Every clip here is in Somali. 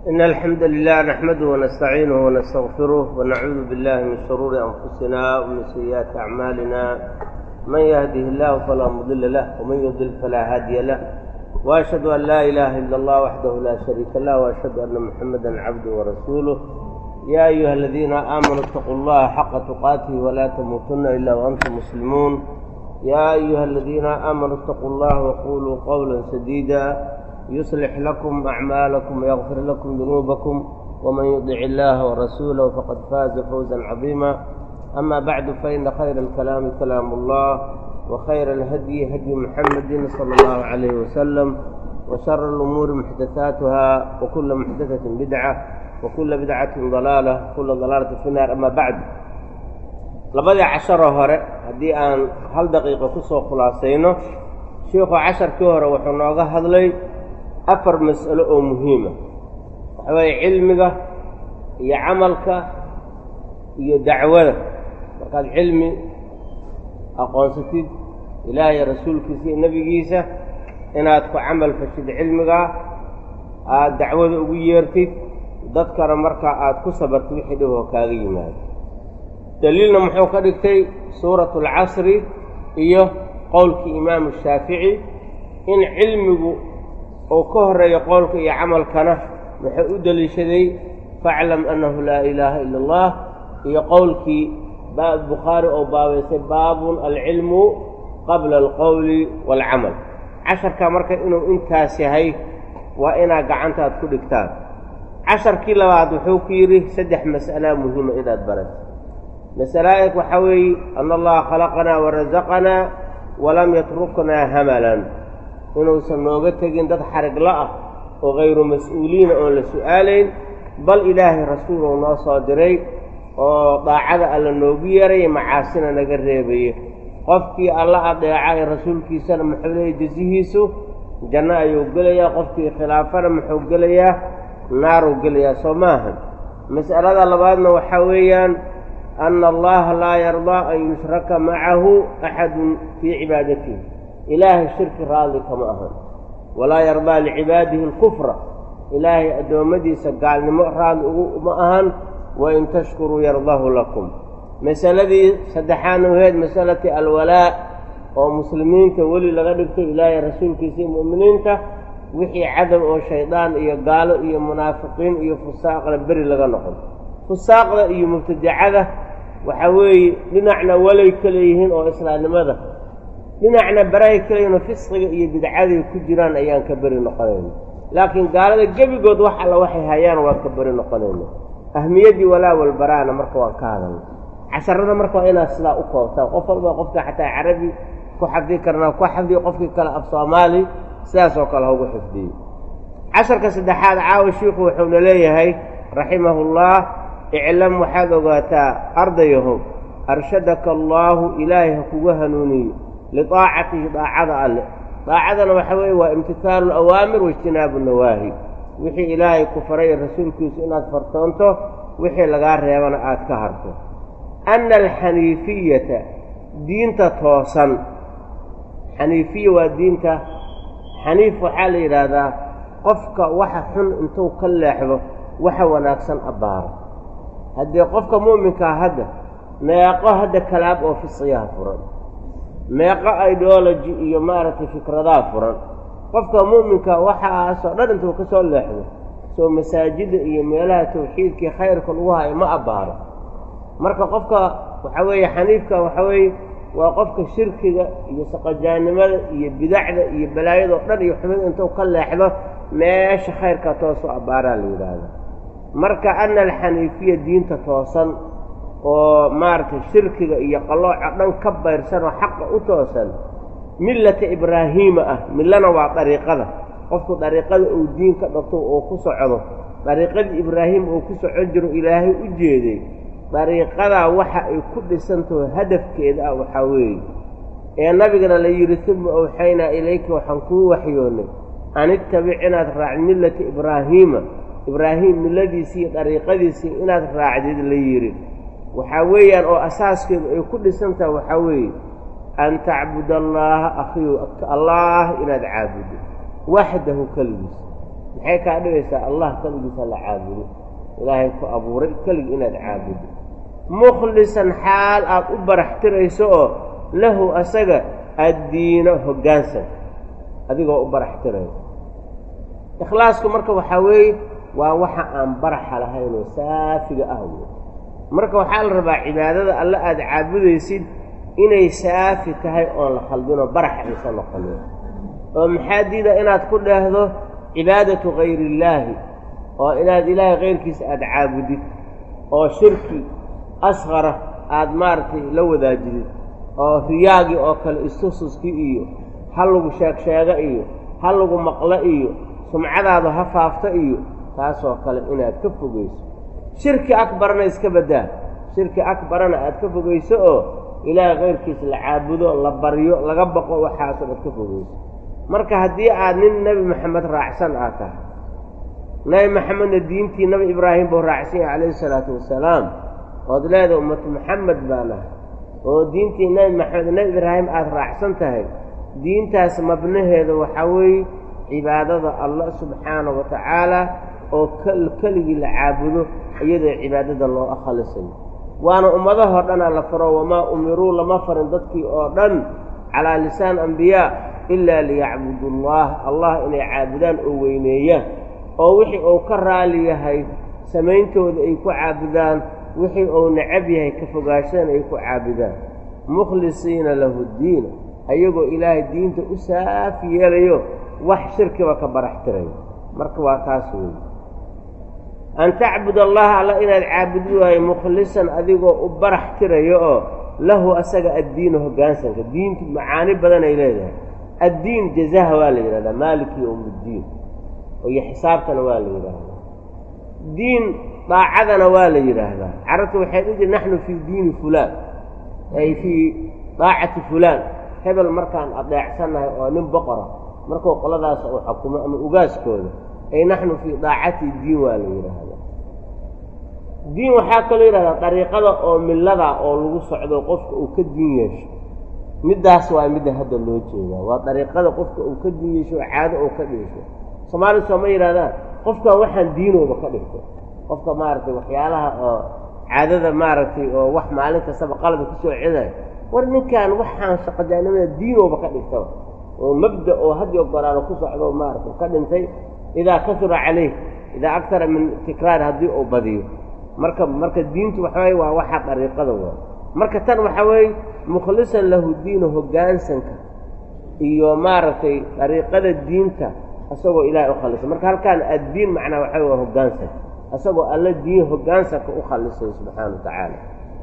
إن الحمد لله نحمده ونستعينه ونستغفره ونعوذ بالله من شرور أنفسنا ومن سيئات أعمالنا من يهده الله فلا مضل له ومن يضلل فلا هادي له وأشهد أن لا إله إلا الله وحده لا شريك له وأشهد أن محمدا عبده ورسوله يا أيها الذين آمنوا اتقوا الله حق تقاته ولا تموتن إلا وأنتم مسلمون يا أيها الذين آمنوا اتقوا الله وقولوا قولا سديدا يصلح لكم أعمالكم ويغفر لكم ذنوبكم ومن يطع الله ورسوله فقد فاز فوزا عظيما أما بعد فإن خير الكلام كلام الله وخير الهدي هدي محمد صلى الله عليه وسلم وشر الأمور محدثاتها وكل محدثة بدعة وكل بدعة ضلالة وكل ضلالة في النار أما بعد labadii casharoo hore haddii aan hal daqiiqo ku soo khulaasayno sheikhu casharkii hore wuxuu nooga hadlay afar mas'alo oo muhiima waxa weeye cilmiga iyo camalka iyo dacwada markaad cilmi aqoonsatid ilaahay rasuulkiisa iyo nebigiisa inaad ku camal fashid cilmigaa aada dacwada ugu yeertid dadkana markaa aada ku sabartid wixii dhib oo kaaga yimaado daliilna muxuu ka dhigtay suuratu alcasri iyo qowlkii imaamu shaafici in cilmigu uu ka horreeyo qowlka iyo camalkana wuxuu u deliishaday faclam annahu laa ilaaha ila allah iyo qowlkii bukhaari oo baabaysay baabun alcilmu qabla alqowli waalcamal casharka marka inuu intaas yahay waa inaad gacantaad ku dhigtaan casharkii labaad wuxuu ku yidhi saddex mas'alaa muhiima inaad barato masalaa'ik waxaa weeye ana allaha khalaqanaa warasaqanaa walam yatruknaa hamalan inuusan nooga tegin dad xarigla ah oo hayru mas-uuliina oon la su'aalayn bal ilaahay rasuuluu noo soo diray oo daacada alla noogu yeeraya macaasina naga reebaya qofkii alla adeeca ee rasuulkiisana muxuu leeyay jasihiisu janno ayuu gelayaa qofkii khilaafana muxuu gelayaa naaruu gelayaa soo maaha mas'alada labaadna waxaa weeyaan ana allaha laa yardaa an yushraka macahu axadun fii cibaadatihi ilaahay shirki raadli kama ahan walaa yardaa licibaadihi alkufra ilaahay addoommadiisa gaalnimo raadli ugu uma ahan wain tashkuruu yardahu lakum masaladii saddexaadna waheed masalati alwalaa oo muslimiinta weli laga dhigtay ilaahay rasuulkiisa iyo mu'miniinta wixii cadab oo shaydaan iyo gaalo iyo munaafiqiin iyo fusaaqna beri laga noqon fusaaqda iyo mubtadicada waxaa weeye dhinacna walay ka leeyihiin oo islaamnimada dhinacna barahay ka leeyihin oo fisqiga iyo bidcaday ku jiraan ayaan ka beri noqonayna laakiin gaalada gebigood wax alla waxay hayaan waan ka beri noqonayna ahmiyaddii walaa walbaraana marka waan ka hadalna casharada marka waa inaad sidaa u koobtaan qof walba qofka xataa carabi ku xafdi karnaa ku xafdiyo qofkii kale af soomaali sidaas oo kale haugu xifdiyo casharka saddexaad caawa shiikhu wuxuuna leeyahay raximahullah iclam waxaad ogaataa ardayahow arshadaka allaahu ilaahay ha kugu hanuuniyo lidaacatihi daacada alle daacadana waxa weeye waa imtihaalu alawaamir waijtinaabu nawaahi wixii ilaahay ku faray ee rasuulkiisu inaad fartoonto wixii lagaa reebana aad ka harto anna alxaniifiyata diinta toosan xaniifiya waa diinta xaniif waxaa la yidhaahdaa qofka waxa xun intuu ka leexdo waxa wanaagsan abbaaro haddii qofka mu'minkaa hadda meeqo hadda kalaab oo fisqiyaha furan meeqo ideology iyo maaragtay fikradaha furan qofka mu'minka waxaasoo dhan intuu ka soo leexdo soo masaajidda iyo meelaha tawxiidkii khayrka lagu hayo ma abbaaro marka qofka waxaa weeye xaniifka waxaa weeye waa qofka shirkiga iyo saqajaannimada iyo bidacda iyo balaayadoo dhan iyo xumid intuu ka leexdo meesha khayrka toosu abbaaraa la yidhaahda marka ana alxaniifiya diinta toosan oo maaragtay shirkiga iyo qallooca dhan ka bayrsan oo xaqa u toosan millata ibraahiima ah millana waa dariiqada qofku dariiqada uu diin ka dhagto oo ku socdo dariiqadii ibraahim uu ku socon jiro ilaahay u jeeday dariiqadaa waxa ay ku dhisantaho hadafkeeda ah waxaa weeye ee nabigana la yidhi uma awxaynaa ilayka waxaan kuu waxyoonnay an ittabic inaad raacd millata ibraahiima ibraahim milladiisii iyo dariiqadiisii inaad raacdid la yidhi waxaa weeyaan oo asaaskeedu ay ku dhisantaha waxaa weeye an tacbud allaaha akhiyu allaah inaad caabuddo waxdahu keligiis maxay kaa dhigaysaa allah keligiisa la caabudo ilaahay ku abuuray keligi inaad caabudo mukhlisan xaal aad u baraxtirayso oo lahu asaga addiino hoggaansan adigoo u baraxtirayso ikhlaasku marka waxaa weeye waa waxa aan baraxa lahaynoo saafiga ah wey marka waxaa la rabaa cibaadada alle aada caabudaysid inay saafi tahay oon la khaldinoo baraxa aysan noqonin oo maxaa diida inaad ku dheehdo cibaadatu hayriillaahi oo inaad ilaahay kayrkiisa aada caabudid oo shirki asqara aada maaragtay la wadaajidid oo riyaagii oo kale istususkii iyo ha lagu sheegsheego iyo ha lagu maqlo iyo sumcadaadu ha faafto iyo taasoo kale inaad ka fogayso shirki akbarna iska baddaa shirki akbarana aad ka fogayso oo ilaahay kayrkiisa la caabudo la baryo laga baqo waxaasoo aad ka fogayso marka haddii aad nin nebi maxamed raacsan aad tahay nebi maxamedna diintii nebi ibraahim buu raacsan yahay calayhi isalaatu wasalaam ood leedahay ummatu maxamed baa nahay oo diintii nebi maxamed nebi ibraahim aada raacsan tahay diintaas mabnaheeda waxaa weeye cibaadada allah subxaana wa tacaala oo keligii la caabudo iyadoo cibaadada loo akhalisayo waana ummadahoo dhanaa la faro wamaa umiruu lama farin dadkii oo dhan calaa lisaan ambiyaa ilaa liyacbudu allah allah inay caabudaan oo weyneeyaan oo wixii uu ka raali yahay samayntooda ay ku caabudaan wixii uu necab yahay ka fogaashadana ay ku caabudaan mukhlisiina lahu ddiina ayagoo ilaahay diinta u saafi yeelayo wax shirkiba ka baraxtirayo marka waa taas weeye an tacbud allaha alla inaad caabudi waayo mukhlisan adigoo u barax tirayo oo lahu asaga addiina hoggaansanka diintu macaani badan ay leedahay addiin jazaha waa la yidhahdaa maaliki yowmuddiin iyo xisaabtana waa la yidhaahdaa diin daacadana waa la yidhaahdaa carabta waxay dhihi jir naxnu fii diini fulaan ay fii daacati fulaan hebel markaan adeecsannahay oo nin boqora markuu qoladaas uu xukumo ama ugaaskooda ay naxnu fii daacati diin waa la yidhaahdaa diin waxaa kaloo yidhahdaa dariiqada oo millada oo lagu socdo qofka uu ka diin yeesho middaas waa midda hadda loo jeedaa waa dariiqada qofka uu ka diin yeesho oo caado uu ka dhiisho soomaali sooma yidhahdaan qofkan waxaan diinooba ka dhigto qofka maaragtay waxyaalaha oo caadada maaragtay oo wax maalin kastaba qalada kusoo cedayo war ninkan waxaan shaqojaanimada diinooba ka dhigta oo mabda oo hadiyo goraano ku socdo maaragtay ka dhintay idaa kasura calayh idaa aktara min tikraar haddii uu badiyo marka marka diintu waxa weye waa waxa dariiqada waa marka tan waxa weeye mukhlisan lahu diinu hoggaansanka iyo maaragtay dariiqada diinta isagoo ilaahay u khalisay marka halkaan addiin macnaa waxa waa hoggaansan isagoo alla diin hoggaansanka u khalisay subxaana wa tacaala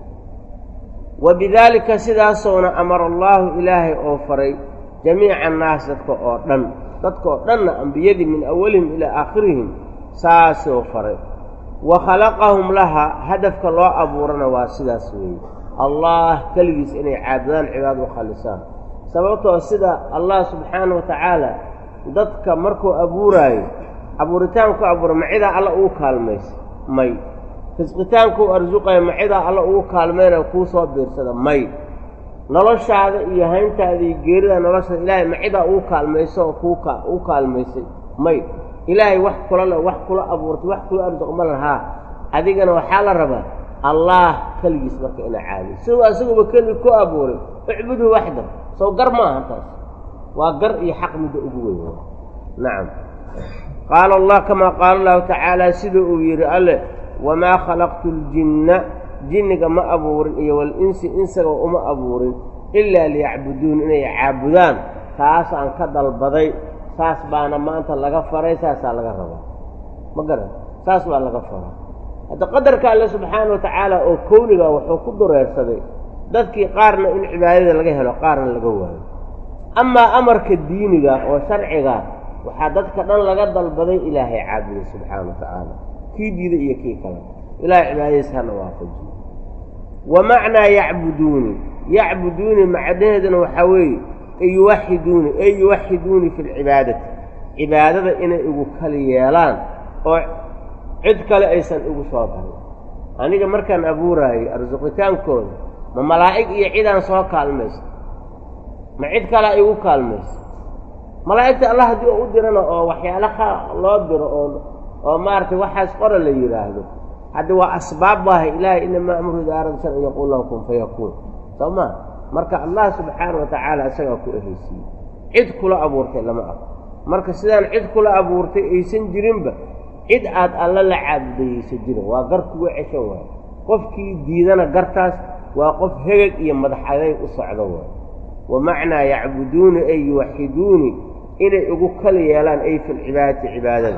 wa bidaalika sidaasoona amara allaahu ilaahay oo faray jamiica annaas dadka oo dhan dadka oo dhanna ambiyadii min awalihim ilaa aakhirihim saasoo faray wa khalaqahum laha hadafka loo abuurana waa sidaas weeye allah keligiis inay caabudaan cibaad u khalisaan sababtoo sida allah subxaana wa tacaala dadka markuu abuuraayo abuuritaanku abuura macidaa alla ugu kaalmaysa may risqitaankuu arsuqayo macidaa alla ugu kaalmayna kuu soo biirsada may noloshaada iyo hayntaada iyo geerida noloshaada ilaahay macidaa ugu kaalmayso oo kuu ka ugu kaalmaysay may ilaahay wax kula le wax kula abuurtay wax kula arsuq ma lahaa adigana waxaa la rabaa allaah keligiis marka inaa caabudo siduu asaguba keligi ku abuuray icbudhu waxda sow gar ma aha taas waa gar iyo xaq midda ugu weyn nacam qaala allah kamaa qaala allahu tacaala sida uu yidhi alle wamaa khalaqtu ljinna jinniga ma abuurin iyo walinsi insaga uma abuurin ilaa liyacbuduun inay caabudaan taasaan ka dalbaday saas baana maanta laga faray saasaa laga rabaa ma garan saas baa laga faraa hadda qadarka alle subxaana wa tacaala oo kowniga wuxuu ku dureersaday dadkii qaarna in cibaadada laga helo qaarna laga waayo amaa amarka diiniga oo sharciga waxaa dadka dhan laga dalbaday ilaahay caabuday subxaana wa tacaala kii diida iyo kii kale ilahay cibaadadiisa hana waafajiyo wa macnaa yacbuduuni yacbuduuni macnaheeduna waxaa weeye yuwaxiduuni ey yuwaxiduuni fi lcibaadati cibaadada inay igu kali yeelaan oo cid kale aysan igu soo darin aniga markaan abuuraayey arsuqitaankooda ma malaa'ig iyo cidaan soo kaalmaysa ma cid kalea igu kaalmaysa malaa'igta allah haddii oo u dirana oo waxyaala kha loo diro oo oo maaragtay waxaas qora la yidhaahdo haddi waa asbaab waahay ilaahay inamaa amru idaa arada shan an yaquul lahu kun fayakuun soo ma marka allah subxaana wa tacaala isagaa ku ehaysiiyey cid kula abuurtay lama arko marka sidaan cid kula abuurtay aysan jirinba cid aad alla la caabudayaysa jirin waa gar kuga ceshan waayo qofkii diidana gartaas waa qof hegeg iyo madax adayg u socdo waayo wa macnaa yacbuduuni ay yuwaxiduuni inay ugu kala yeelaan ay fi lcibaadati cibaadada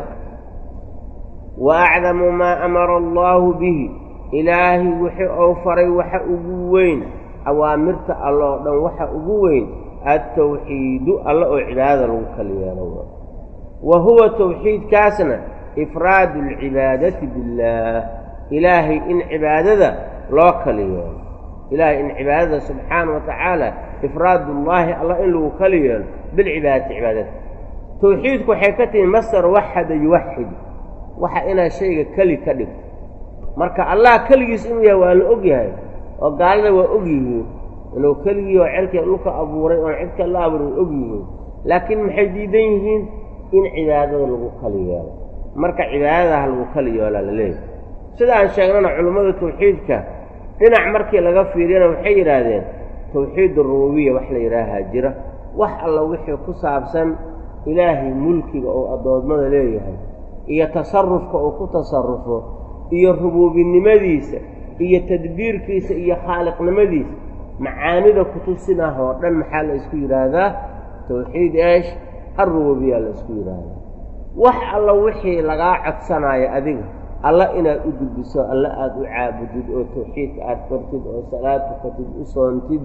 wa acdamu maa amara allaahu bihi ilaahay wixii ou faray waxa ugu weyn awaamirta alla oo dhan waxa ugu weyn adtawxiidu alla oo cibaadada lagu kala yeelo waayo wa huwa tawxiidkaasna ifraadu alcibaadati billaah ilaahay in cibaadada loo kala yeelo ilaahay in cibaadada subxaana wa tacaala ifraadullaahi allah in lagu kala yeelo bilcibaadati cibaadada tawxiidku waxay ka tihi masar waxada yuwaxid waxa inaad shayga keli ka dhigto marka allah keligiis inuu yahay waa la og yahay oo gaalada waa og yihiin inuu keligii oo cerkii dhulka abuuray oon cid kale la abuuray og yihiin laakiin maxay diidan yihiin in cibaadada lagu kala yeelo marka cibaadadaha lagu kala yeelaa la leeyahy sida aan sheegnana culimmada tawxiidka dhinac markii laga fiiriyana waxay yidhaahdeen tawxiid arububiya wax la yidhaahaa jira wax alla wixii ku saabsan ilaahay mulkiga oo addoommada leeyahay iyo tasarufka uu ku tasarufo iyo rubuubinimadiisa iyo tadbiirkiisa iyo khaaliqnimadiisa macaanida kutusinah oo dhan maxaa la isku yidhaahdaa tawxiid eesh alrububiya la isku yidhaahdaa wax alla wixii lagaa codsanaayo adiga alla inaad u gudbiso alla aada u caabudid oo tawxiidka aad fartid oo salaad tukatid u soontid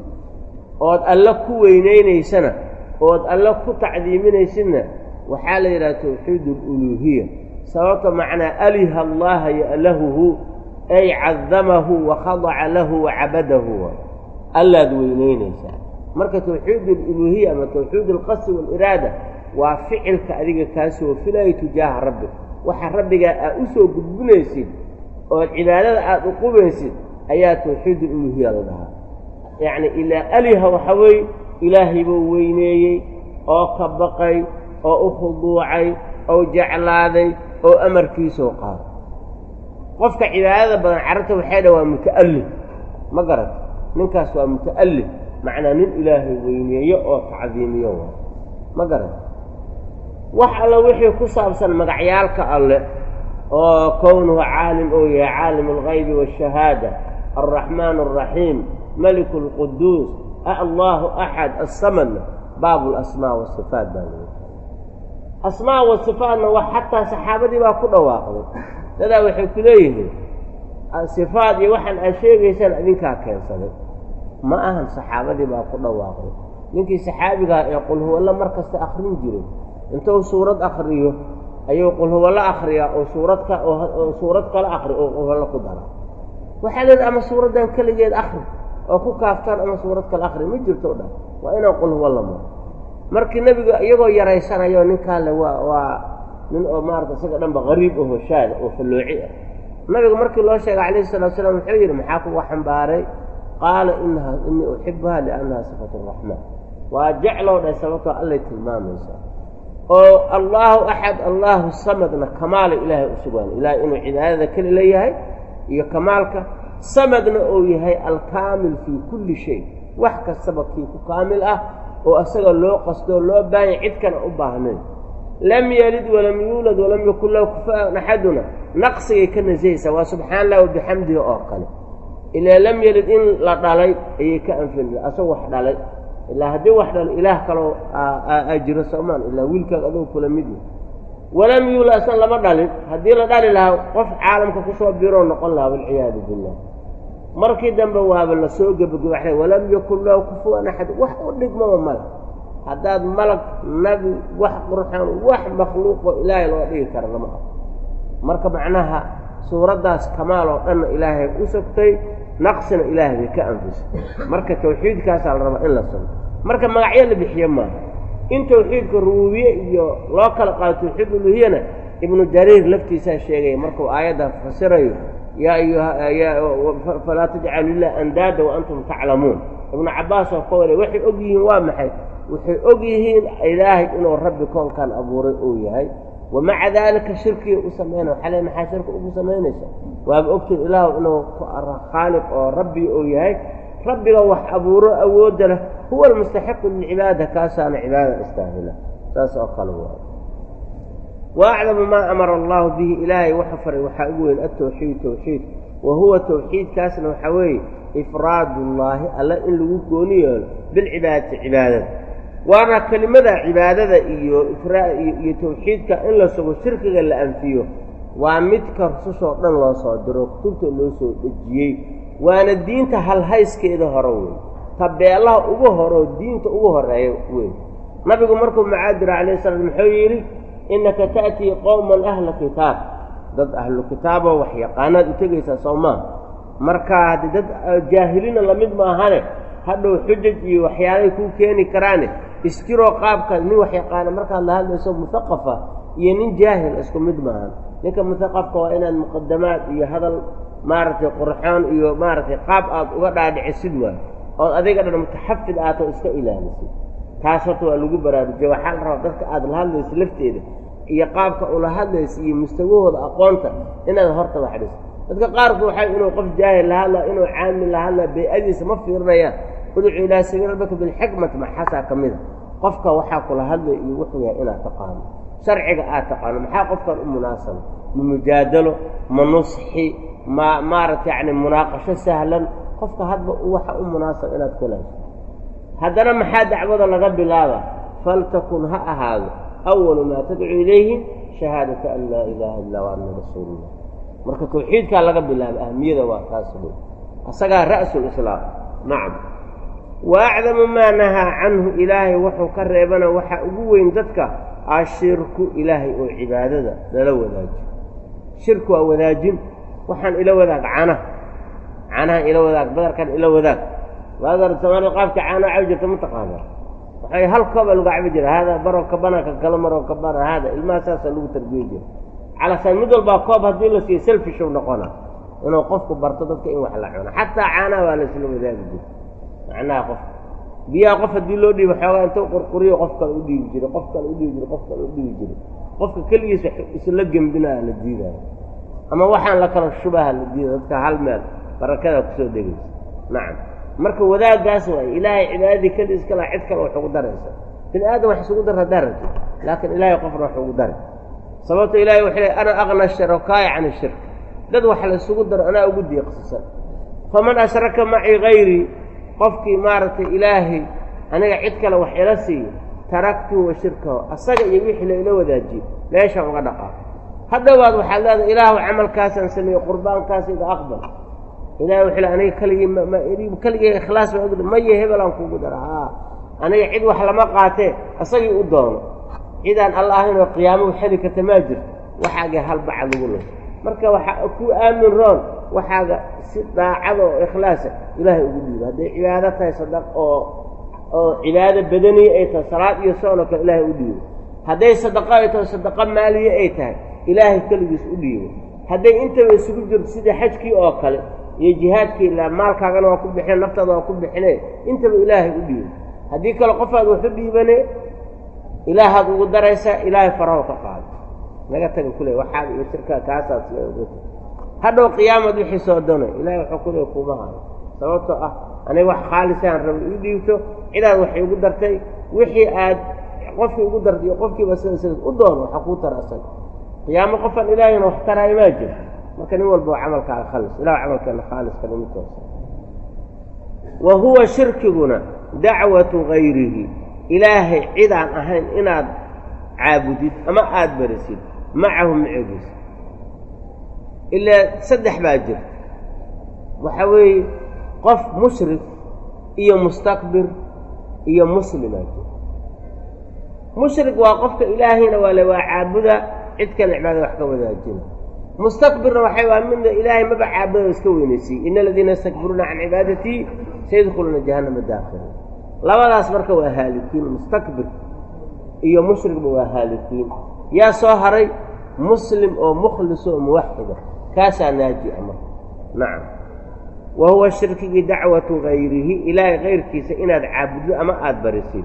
ood alla ku weynaynaysana ood alla ku tacdiiminaysidna waxaa la yidhaha tawxiid aluluuhiya sababta macnaa aliha allaha ya'lahuhu ay cadamahu wa khadaca lahu wa cabadahu allaad weynaynaysaa marka tawxiid aluluuhiya ama tawxiid alqasdi waaliraada waa ficilka adiga kaasoo filaya tujaaha rabbi waxa rabbigaa aad u soo gudbinaysid ood cibaadada aada u qubaysid ayaa tawxiid aluluuhiya la dhahaa yacni ilaa aliha waxa weeye ilaahay buu weyneeyey oo ka baqay oo u khuduucay oo jeclaaday oo amarkiisoo qaaday qofka cibaadada badan carabta waxay dha waa muta'allif ma garat ninkaas waa muta'allif macnaa nin ilaahay weyneeyo oo tacdiimiyo waa ma garat wax alla wixii ku saabsan magacyaalka alle oo kownuhu caalim ou yahay caalim algaybi waashahaada alraxmaan alraxiim maliku alquduus allahu axad assamadna baabu lasmaa wasifaat baa laga asmaa wasifaatna wax xataa saxaabadii baa ku dhawaaqday dadaa waxay ku leeyihiin sifaat iyo waxaan aad sheegaysaan idinkaa keensaday ma ahan saxaabadii baa ku dhawaaqday ninkii saxaabigaha ee qulhuwallo mar kasta akrin jiray intuu suurad akriyo ayuu qulhuwallo akriyaa oo suurad ka oo suurad kala akri oo qulhuwallo ku dara waxaa leedahay ama suuraddan keligeed akri oo ku kaaftaan ama suurad kale akri ma jirto dhan waa inaan qulhuwallo maro markii nebiga iyagoo yaraysanayo ninkaale waa waa nin oo maarata isaga dhanba qariib aho shaada oo fallooci ah nabiga markii loo sheegay calayhi salatu slam wuxuu yidhi maxaa kuga xambaaray qaala inaha inii uxibuha liannaha sifatu raxmaan waa jeclow dheh sababtoo allay tilmaamaysaa oo allaahu axad allaahu samadna kamaala ilaahay u sugaan ilaahay inuu cibaadada keli leeyahay iyo kamaalka samadna uu yahay alkaamil fii kulli shay wax kastaba kii ku kaamil ah oo asaga loo qastoo loo baahanya cid kana u baahnayn lam yalid walam yuulad walam yakun lahu kufaan axaduna naqsigay ka nasahaysaa waa subxaana allah wabixamdihi oo kale ilaa lam yalid in la dhalay ayay ka anfin asagoo wax dhalay ilaa haddii wax dhalo ilaah kaloo aa jiro soomaan ilaa wiilkaaga adoo kula mid yahy walam yuulad asna lama dhalin haddii la dhali lahaa qof caalamka kusoo biroo noqon lahaa walciyaadu billah markii dambe waaba la soo gebagabaxday walam yakun lahu kufuwan axad wax u dhigmaba male haddaad malag nabi wax qurxoon wax makhluuqoo ilaahay loo dhigi kara lama aqo marka macnaha suuraddaas kamaal oo dhanna ilaahay u sogtay naqsina ilaahay bay ka anfisay marka tawxiidkaasaa la rabaa in la sugo marka magacyo la bixiye maaha in tawxiidka rubuubiye iyo loo kala qaado tawxiid uluhiyana ibnu jariir laftiisaa sheegaya markuu aayadda fasirayo yaa ayuhafalaa tajcalu lilah andaada wa antum taclamuun ibnu cabbaas oo ka wale waxay og yihiin waa maxay waxay og yihiin ilaahay inuu rabbi koonkan abuuray uu yahay wamaca daalika shirkiga u samaynaya waxaa le maxaa shirki ugu samaynaysa waaba ogtiin ilaahu inuu khaaliq oo rabbi uu yahay rabbiga wax abuuro awoodda leh huwa almustaxiqu lilcibaada kaasaana cibaadada istaahila saas oo kale waa wa acdamu maa amara allahu bihi ilaahay waxa faray waxaa ugu weyn atawxiid tawxiid wa huwa tawxiidkaasna waxaa weeye ifraadullaahi alla in lagu gooni yeelo bilcibaadati cibaadada waana kelimada cibaadada iyo iyo tawxiidka in la sugo shirkiga la anfiyo waa midka rusushoo dhan loo soo diro kutubta loo soo dhejiyey waana diinta halhayskeeda hore weyn tabeelaha ugu horeo diinta ugu horeeya weyn nabigu markuu macaadira calayh salaam muxuu yidhi innaka ta'tii qowman ahla kitaab dad ahlu kitaaboo wax yaqaanaad u tegaysaa soo maaha marka haddi dad jaahiliina lamid maahane hadhow xujaj iyo waxyaalay kuu keeni karaane isjiroo qaabka nin wax yaqaana markaad la hadlayso muhaqafa iyo nin jaahil isku mid maahan ninka muhaqafka waa inaad muqadamaad iyo hadal maaragtay qurxoon iyo maaragtay qaab aad uga dhaadhicisid waay ood adiga dhan mutaxafid aatoo iska ilaalisid taas horta waa lagu baraarujiya waxaa la rabaa dadka aad la hadlayso lafteeda iyo qaabka ula hadlaysa iyo mustawahooda aqoonta inaad horta waxdhiso dadka qaarku waxay inuu qof jaahil la hadlaa inuu caamil la hadlaa bay-adiisa ma fiirinayaan udcu ilaa sabiil rabbika bilxikmati maxasaa ka mida qofka waxaa kula hadlay iyo wuxuu yahay inaad taqaano sharciga aad taqaano maxaa qofkan u munaasaba ma mujaadalo ma nusxi ma maaragta yacni munaaqasho sahlan qofka hadba waxa u munaasaba inaad kulaasho haddana maxaa dacwada laga bilaaba faltakun ha ahaado awalu maa tadcu ilayhi shahaadata an laa ilaaha illa wa anna rasuulullah marka tawxiidkaa laga bilaaba ahmiyada waa taas wey asagaa ra'sulislaam nacam wa acdamu maa nahaa canhu ilaahay wuxuu ka reebana waxaa ugu weyn dadka ashirku ilaahay oo cibaadada lala wadaajiyo shirku waa wadaajin waxaan ila wadaag canaha canahan ila wadaag badarkan ila wadaag waadar soomaalida qaabka caanaha cabi jirta ma taqaanaa waxay hal kooba lagu cabi jira haadaa baroo kabana ka kala maroo kabana haada ilmaha saasaa lagu tarbiye jira calasaan mid walbaa koob haddii la siiyo selfishow noqona inuu qofku barto dadka in wax la cuno xataa caanaha waa laisla wadaagi jira macnaha qof biyaha qof haddii loo dhiibo xoogaa intuu qurquriyo qof kale u dhiibi jiray qof kale u dhiibi jiray qof kale u dhiibi jiray qofka keligiis isla gembinaa la diidaayo ama waxaan la kala shubaha la diida dadka hal meel barakadaa kusoo degaysa nacam marka wadaagaas waay ilaahay cibaadadii keliis kala cid kale wax ugu daraysa bini aadam wax isugu dar haddaa rabti laakiin ilaahay qofna wax ugu daray sababto ilahay wuxuu ley ana aqna sharakaaya can ishirk dad wax la isugu daro anaa ugu diiqsisan faman ashraka macii hayrii qofkii maaragtay ilaahay aniga cid kale wax ila siiyo taraktuhu wa shirkahu asaga iyo wixii la ila wadaajiyo meeshaan uga dhaqaa hadhowaad waxaad leedahay ilaahu camalkaasaan sameeyey qurbaankaasida aqbal ilahay wuxuu le aniga keligii mma keligii ikhlaas baa ogda maya hebelaan kuugu dara haa aniga cid wax lama qaatee asagii u doono cidaan alla ahaynoo qiyaamuhu xeli karta maa jirto waxaaga halbaca lagu lo marka waxaa ku aamin roon waxaaga si daacada oo ikhlaasa ilaahay ugu dhiibo hadday cibaado tahay sadaq oo oo cibaado badaniya ay tahay salaad iyo soonoo kale ilaahay u dhiibo hadday sadaqo ay tahay sadaqo maaliye ay tahay ilaahay keligiis u dhiibo hadday intaba isugu jirto sidii xajkii oo kale iyo jihaadkii ilaa maalkaagana waa ku bixine naftaada waa ku bixine intaba ilaahay u dhiibo haddii kale qofaad wax u dhiibane ilaahaad ugu daraysaa ilaahay faraho ka qaado naga taga kule waxaaga iyo shirkaa kaasaas hadhow qiyaamad wixii soo doonay ilahay wuxuu kule kuma hayo sababtoo ah aniga wax khaalisaan raba ii dhiibto cidaad waxay ugu dartay wixii aad qofkii ugu dartay iyo qofkiiba sida sidas u doono waxa kuu tara asaga qiyaamo qofaan ilaahayna wax taraayo maa jiro marka nin walba camalkaaga khalis ilah camalkeena khaaliskana mid toosa wa huwa shirkiguna dacwatu gayrihi ilaahay cidaan ahayn inaad caabudid ama aada barisid macahu macegiisa ilaa saddex baa jirta waxa weeye qof mushrik iyo mustakbir iyo muslimaa jira mushrik waa qofka ilaahayna waa le waa caabuda cid kale cibaada wax ka wadaajina mustakbirna waxay waa midna ilaahay maba caabuda iska weynaysiiy ina aladiina yastakbiruuna can cibaadatii sayadkhuluuna jahannama daakhila labadaas marka waa haalikiin mustakbir iyo mushrigba waa haalikiin yaa soo haray muslim oo mukhlis oo muwaxida kaasaa naaji'a marka nacam wa huwa shirkigii dacwatu gayrihi ilaahay kayrkiisa inaad caabuddo ama aada barisid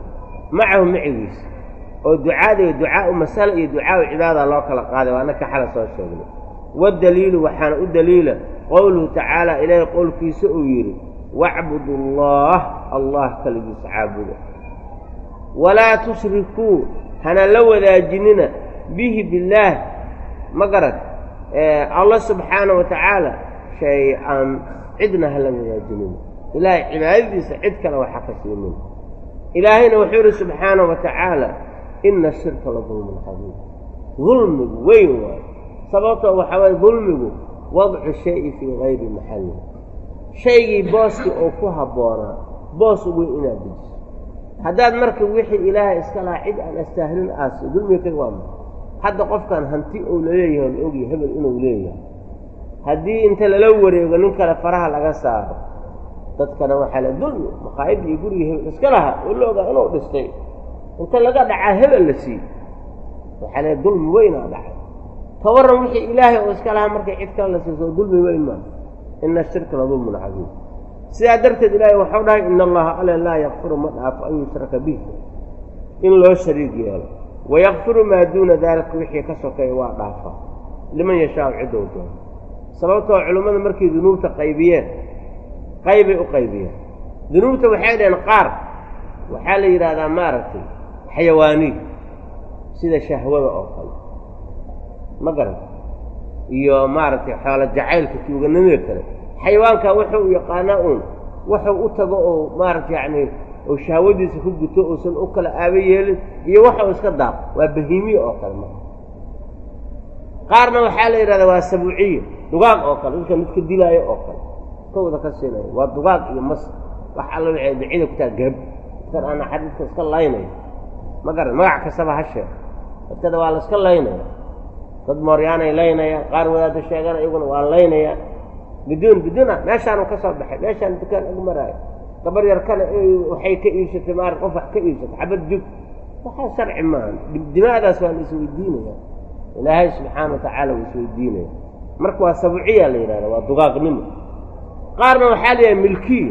macahu macigiisa oo ducaada iyo ducaau masala iyo ducaau cibaada loo kala qaaday waa annaka xala soo sheegnay waddaliilu waxaana u daliila qowluhu tacaala ilaahay qowlkiisa uu yidhi wacbudu allaah allah kaligiisa caabuda walaa tushrikuu hana la wadaajinina bihi billaah ma garad allah subxaana wa tacaala shay-an cidna hala wadaajinina ilaahay cibaadadiisa cid kale waxa ka siinin ilaahayna wuxuu yidhi subxaana wa tacaala ina ashirka la dulmun cadiim dulmigu weyn waayo sababtoo waxaa waye dulmigu wadcu shayi fii gayri maxalli shaygii booskii oo ku habboonaa boos weyn inaad dejiso haddaad marka wixii ilaahay iska lahaa cid aan astaahilin aasi dulmiga ka waa maa hadda qofkan hanti uu laleeyahay la ogyahay hebel inuu leeyahay haddii inta lala wareego nin kale faraha laga saaro dadkana waxaa la dulmi maqaayadda iyo gurigii hebel iska lahaa oo la ogaa inuu dhistay inta laga dhacaa hebel la siiy waxaa le dulmi weynaa dhacay ka warran wixii ilaahay oo iska lahaa markay cid kale la siiso dulmi weyn maa ina ashirka la dulmun cadiim sidaa darteed ilaahay waxau dhahay ina allaha ale laa yakfiru ma dhaafo an yushraka bih in loo shariig yeelo wayakfiru maa duuna daalika wixii ka sokeeya waa dhaafa liman yashaau ciddou doono sababtoo culimmada markay dunuubta qaybiyeen qaybay u qaybiyeen dunuubta waxay dhaheen qaar waxaa la yidhaahdaa maaragtay xayawaaniid sida shahwada oo kale ma garan iyo maaragtay xoolo jacaylka tuuganimada kale xayawaankaa wuxuu yaqaanaa uun wuxuu u tago oo maaragta yacni oo shahwadiisa ku guto uusan u kala aaba yeelin iyo waxau iska daaqo waa bahiimiye oo kale marka qaarna waxaa la yidhahdaa waa sabuuciye dugaag oo kale dadka midka dilaayo oo kale kawada ka siinayo waa dugaag iyo mas wax alla waxay bicida ku taha gab dadkan aan xadiidka iska laynayo ma garan magac kastaba ha sheeg dadkada waa la iska laynaya dad mooryaanay laynayaan qaar wadaadda sheegana iyaguna waa laynayaan biduun biduuna meeshaanu ka soo baxay meeshaan dukaan ag maraayo gabar yar kana waxay ka iibsatay maara qof wax ka iibsatay xabad jug waxaa sharci maaha dimaadaas waa la isweydiinaya ilaahay subxaana wa tacaala wuu isweydiinaya marka waa sabuuciyaa la yidhahda waa dugaaqnimo qaarna waxaa la yidhaha milkiya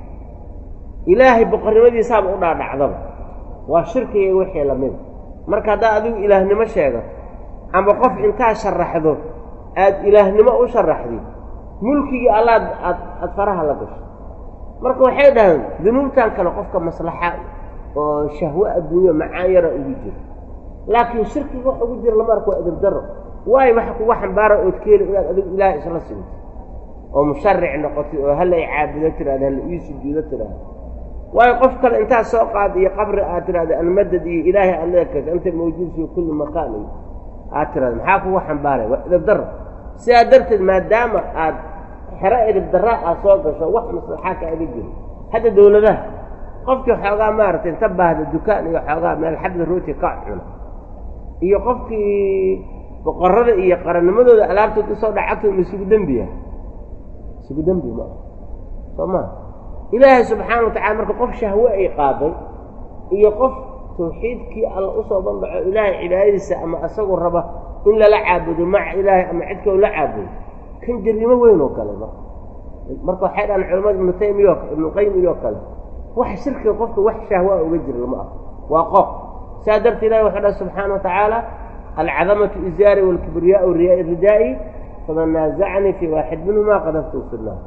ilaahay boqornimadiisaaba u dhaadhacdaba waa shirkiga wixii lamida marka haddaad adigu ilaahnimo sheegato ama qof intaad sharaxdo aad ilaahnimo u sharaxdid mulkigii allaad aad aada faraha la gasho marka waxay dhahaan dunuubtan kale qofka maslaxa oo shahwo adduunyo macaan yara ugu jiro laakiin shirkiga wax ugu jira lama arko waa edabdaro waayo waxa kuga xambaara ood keeli inaad adigu ilaahay isla sinto oo musharic noqotay oo hala i caabudo tiraada hala ii sujuudo tiraada waayo qof kale intaad soo qaad iyo qabri aad tiraahda almadad iyo ilaahay aad leekas anta mawjuud fii kulli makaan iyo aad tiraada maxaa kuga xambaaraya waa edabdaro sidaa darteed maadaama aad xero edabdaraa aad soo gasho wax maslaxaa kaaga jiro hadda dawladaha qofkii xoogaa maaragtay inta baahda dukaan iyo xoogaa meel xabda rooti ka cuna iyo qofkii boqorada iyo qarannimadooda alaabtood usoo dhacagtooda ma isugu dembiya isugu dembi ma ah soo maa ilaahay subxaana wa tacala marka qof shahwe ay qaaday iyo qof tawxiidkii alla usoo banbaxo ilaahay cibaadadiisa ama isagoo raba in lala caabudo maca ilaahay ama cid kaloo la caabudo kan jarrimo weyn oo kale marka marka waxay dhahaan culamada ibnu taymiya ibnu qayim iyo kale wax shirkiga qofka wax shahwaa uga jira lama ah waa qof saa dartee ilahi wuxuu dhaha subxaana wa tacaala alcadamatu izaari waalkibriyaau ridaa'i faman naazacanii fii waaxid minhumaa qadaftu fi nnaar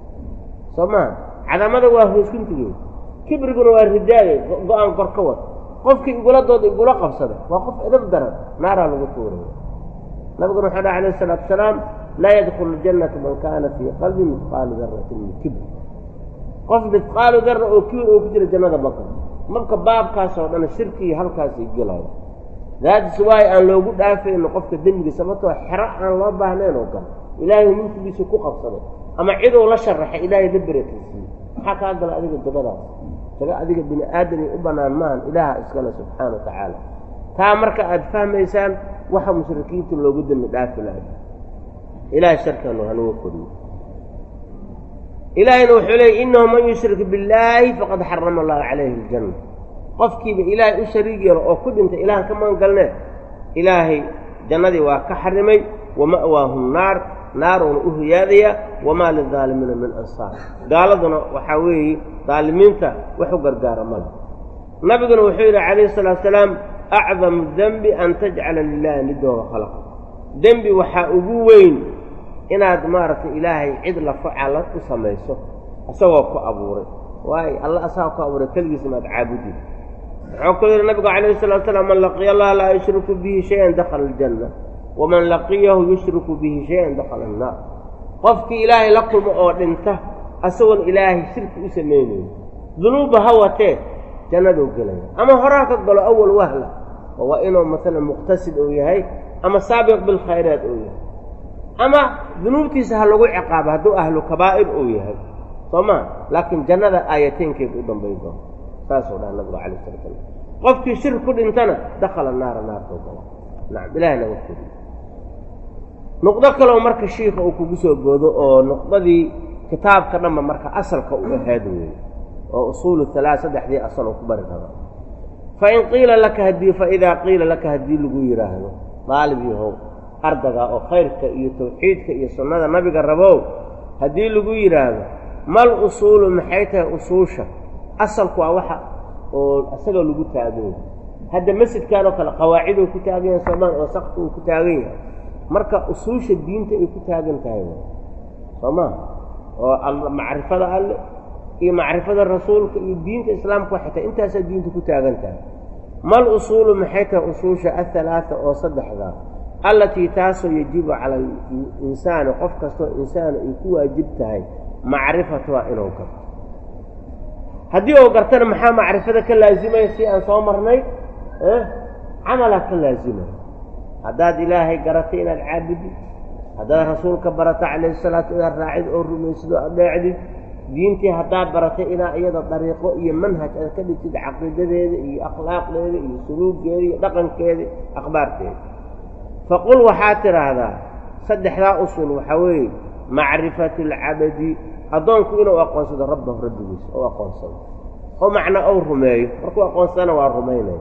soo maha cadamada waa hooskuntigeed kibriguna waa ridaaye go-aan kor ka wad qofkii igula dooda igula qabsada waa qof edab daran naaraa lagu tuuraya nabiguna wuxuu dhaha alayh isalaatu asalaam laa yadkulu ljannata man kaana fii qalbi midqaalu daratin min kibr qof midqaalu dara oo kibir oo ku jira jannada maka marka baabkaas oo dhan shirkii halkaasay gelaya daatis waayo aan loogu dhaafayno qofka dembiga sababtoo xero aan loo baahnayn oo gala ilaahay mulkigiisa ku qabsaday ama cidou la sharaxay ilaahay la beretansiiyey maxaa kaa gala adiga dabadaas daga adiga bini aadamay u bannaan maahan ilaaha iskale subxaana wa tacaala taa marka aad fahmaysaan waxa mushrikiinta loogu dembi dhaafi lahay ilahay sharkanu hanuga koriyo ilaahayna wuxuu leeyay innahu man yushrik billaahi faqad xarama allahu calayhi aljanna qofkiiba ilaahay u shariig yaro oo ku dhintay ilahan ka magan galnee ilaahay jannadii waa ka xarimay wa ma'waahum naar naaruuna u hiyaadaya wamaa lidaalimiina min ansaar gaaladuna waxaa weeye daalimiinta wax u gargaara male nabiguna wuxuu yidhi calayhi salaatu salaam acdamu dembi an tajcala lilahi nidooga khalaqa dembi waxaa ugu weyn inaad maaragtay ilaahay cid lafacala u samayso isagoo ku abuuray waayo alla asagaa ku abuuray keligiisa maad caabudi wuxuu ku yidhi nabigu calayhi salatu salaam man laqiya allaha laa yushriku bihi shayan dakhala aljanna waman laqiyahu yushriku bihi shayan dakhala annaar qofkii ilaahay la kulmo oo dhinta asagoon ilaahay shirki u samaynayn dunuubba ha watee jannaduu gelaya ama horaa ka galo awal wahla oo waa inuu masalan muqtasid uu yahay ama saabiq bilkhayraat uu yahay ama dunuubtiisa ha lagu ciqaabo hadduu ahlu kabaa'ir uu yahay soo maa laakiin jannada aayateenkeeda u dambayn doona saasuu dhaha nabigu calay sala slam qofkii shirk ku dhintana dakhala naara naartuu gala nacam ilahay naga koriyo nuqdo kaleo marka shiika uu kugu soo boodo oo nuqdadii kitaabka dhanba marka asalka u ahaad weeye oo usuulu halaa saddexdii asal oo ku bari karo fa in qiila laka haddii fa idaa qiila laka haddii lagu yidhaahdo daalib yahow ardaga oo khayrka iyo tawxiidka iyo sunnada nabiga rabow haddii lagu yidhaahdo mal usuulu maxay tahay usuusha asalku waa waxa oo isaga lagu taagan yahay hadda masjidkan oo kale qawaaciduu ku taagan yahay soomaan oo sakti uu ku taagan yahay marka usuusha diinta ay ku taagan tahay soo maa oo macrifada alle iyo macrifada rasuulka iyo diinta islaamka waxay tahay intaasaa diinta ku taagan tahay mal usuulu maxay tahay usuusha ahalaata oo saddexdaa allatii taasoo yajibu cala alinsaani qof kastoo insaana ay ku waajib tahay macrifatuha inuu garto haddii uu gartana maxaa macrifada ka laasimaya si aan soo marnay camalaa ka laasimaya haddaad ilaahay garatay inaad caabudid haddaad rasuulka barata calayhi salaatu inaad raacid oo rumaysid oo adeecdid diintii haddaad baratay inaa iyada dariiqo iyo manhaj aad ka dhigtid caqiidadeeda iyo akhlaaqdeeda iyo suluuggeeda iyo dhaqankeeda akhbaarteeda faqul waxaad tidhaahdaa saddexdaa usul waxaa weeye macrifatu alcabadi addoonku inuu aqoonsado rabbahu rabbigiisa ou aqoonsado oo macnaa ou rumeeyo markuu aqoonsadana waa rumaynaya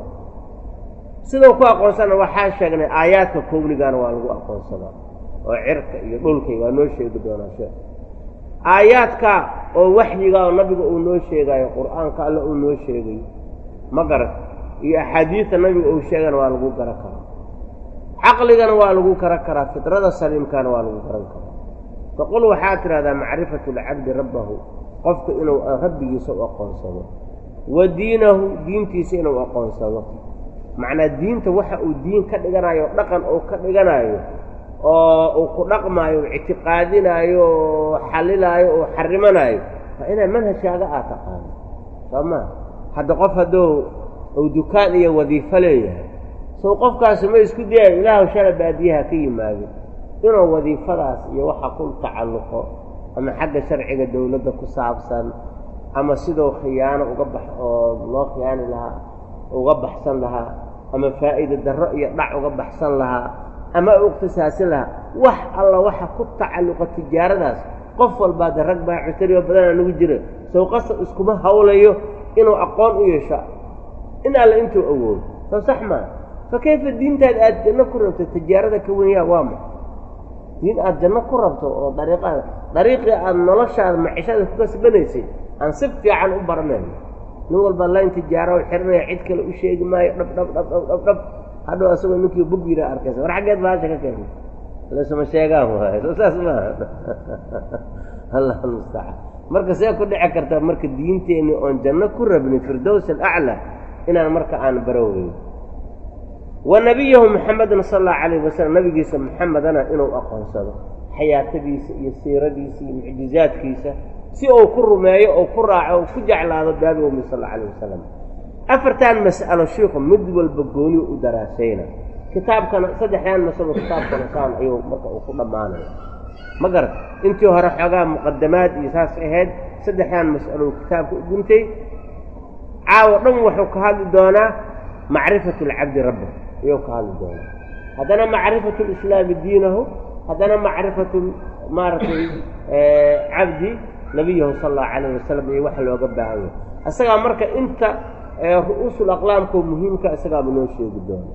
sidau ku aqoonsana waxaa sheegnay aayaadka kownigaana waa lagu aqoonsadaa oo cirka iyo dhulkay waa noo sheegi doonaa sheekh aayaadka oo waxyiga oo nabiga uu noo sheegaayo qur'aanka alle uu noo sheegayo ma garan iyo axaadiidta nabiga uu sheegana waa lagu garan karaa caqligana waa lagu garan karaa fidrada saliimkana waa lagu garan karaa faqul waxaad tidhahdaa macrifatu lcabdi rabbahu qofka inuu rabbigiisa u aqoonsado wa diinahu diintiisa inuu aqoonsado macnaa diinta waxa uu diin ka dhiganayo dhaqan uu ka dhiganayo oo uu ku dhaqmaayo o ictiqaadinaayo oo xallilaayo oo xarimanaayo waa inaa manhajkaaga aad taqaano soo maa hadda qof hadduu uu dukaan iyo wadiifo leeyahay sow qofkaasi ma isku dayayo ilaahu shala baadiyaha ka yimaado inuu wadiifadaas iyo waxa ku tacalluqo ama xagga sharciga dowladda ku saabsan ama siduu khiyaano uga bax oo loo khiyaani lahaa uga baxsan lahaa ama faa'iida darro iyo dhac uga baxsan lahaa ama u ikhtisaasin lahaa wax alla waxa ku tacalluqa tijaaradaas qof walbaa de rag baa cutariyo badanaa nagu jira sawqasa iskuma hawlayo inuu aqoon u yeesho in alle intuu awoodo soo sax maa fa kayfa diintaad aad janno ku rabto tijaarada ka wenyaa waa ma diin aad janno ku rabto oo dariiqaada dariiqii aada noloshaada macishada ku kasbanaysay aan si fiican u baranayno nin walba layn tijaaro xiranaya cid kale u sheegi maayo dhab dhab dhab dhab dhab dhab hadhow asagoo ninkii bug yira arkaysa war xaggeed baasha ka keenay lasuma sheegaan waayo soo saas maaha allah almustacaan marka see ku dhici karta marka diinteenni oon janno ku rabnin firdows alaclaa inaan marka aan baroweyn wa nabiyahu maxamedin sala allahu calayh wasalam nabigiisa maxamedana inuu aqoonsado xayaatadiisa iyo siiradiisa iyo mucjizaadkiisa si uu ku rumeeyo oo ku raaco oo ku jeclaado baabi umi sal alla alayh wasalam afartan mas'alo shiiku mid walba gooni u daraasayna kitaabkana saddexdan masalo kitaabkana saan ayuu marka uu ku dhammaanaya ma garat intii hore xoogaa muqadamaad iyo saas ahayd saddexdan mas'alo kitaabka u guntay caawo dhan wuxuu ka hadli doonaa macrifatu alcabdi rabba ayuu ka hadli doonaa haddana macrifatu lislaami diinahu haddana macrifatu maaragtay cabdi nabiyahu sala allahu calayh wasalam iyo waxa looga baahan yahay isagaa marka inta ru'uusul aqlaamkoo muhiimka isagaaba noo sheegi doona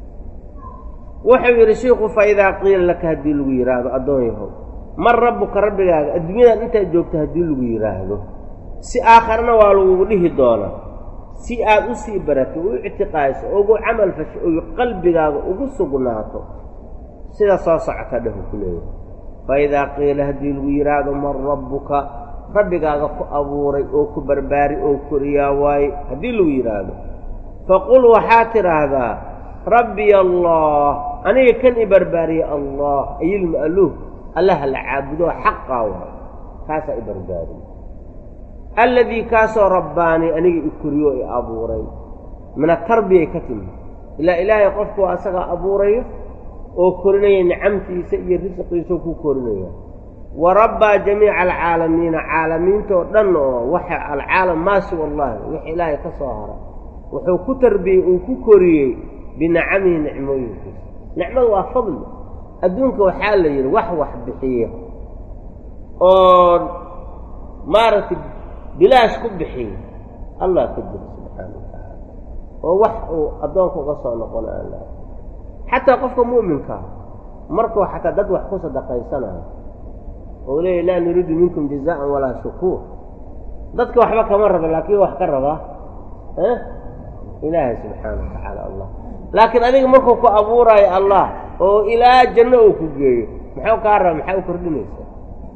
wuxuu yidhi shiiku fa idaa qiila laka haddii lagu yidhaahdo addoon yahow man rabbuka rabbigaaga adduunyadan intaad joogto haddii lagu yidhaahdo si aakharna waa lagugu dhihi doonaa si aad u sii barato u ictiqaadiso ugu camal fasho oy qalbigaaga ugu sugnaato sida soo socota dhahu ku leeyahay fa idaa qiila haddii lagu yidhaahdo man rabbuka rabbigaaga ku abuuray oo ku barbaari oo koriyaa waaye haddii lagu yidhaahdo faqul waxaad tidhaahdaa rabbiya allah aniga kan i barbaariya allah ayilma'luuh allaha la caabudo xaqaa waay kaasaa i barbaariye alladii kaasoo rabbaanii aniga i koriyo i abuuray min atarbiyay ka timi ilaa ilaahay qofku waa asagaa abuurayo oo korinaya nicamtiisa iyo risqiisao ku korinaya wa rabbaa jamiica alcaalamiina caalamiintoo dhan oo waxa alcaalam maa siwa allahi wix ilaahay ka soo hara wuxuu ku tarbiyey uu ku koriyey binacamihi nicmooyinkiisa nicmadu waa fadli adduunka waxaa la yidhi wax wax bixiya oo maaragtay bilaash ku bixiya allah ka jira subxaana wa tacaala oo wax uu addoonka uga soo noqon aan laha xataa qofka mu'minkaa markuu xataa dad wax ku sadaqaysanayo oo leeya laa nuriidu minkum jazaan walaa shukuur dadka waxba kama raba laakiin wax ka rabaa ilaahay subxaana wa tacaala allah laakiin adiga markuu ku abuuraayo allah oo ilaa janno uu ku geeyo maxuu kaa raba maxaa u kordhinaysaa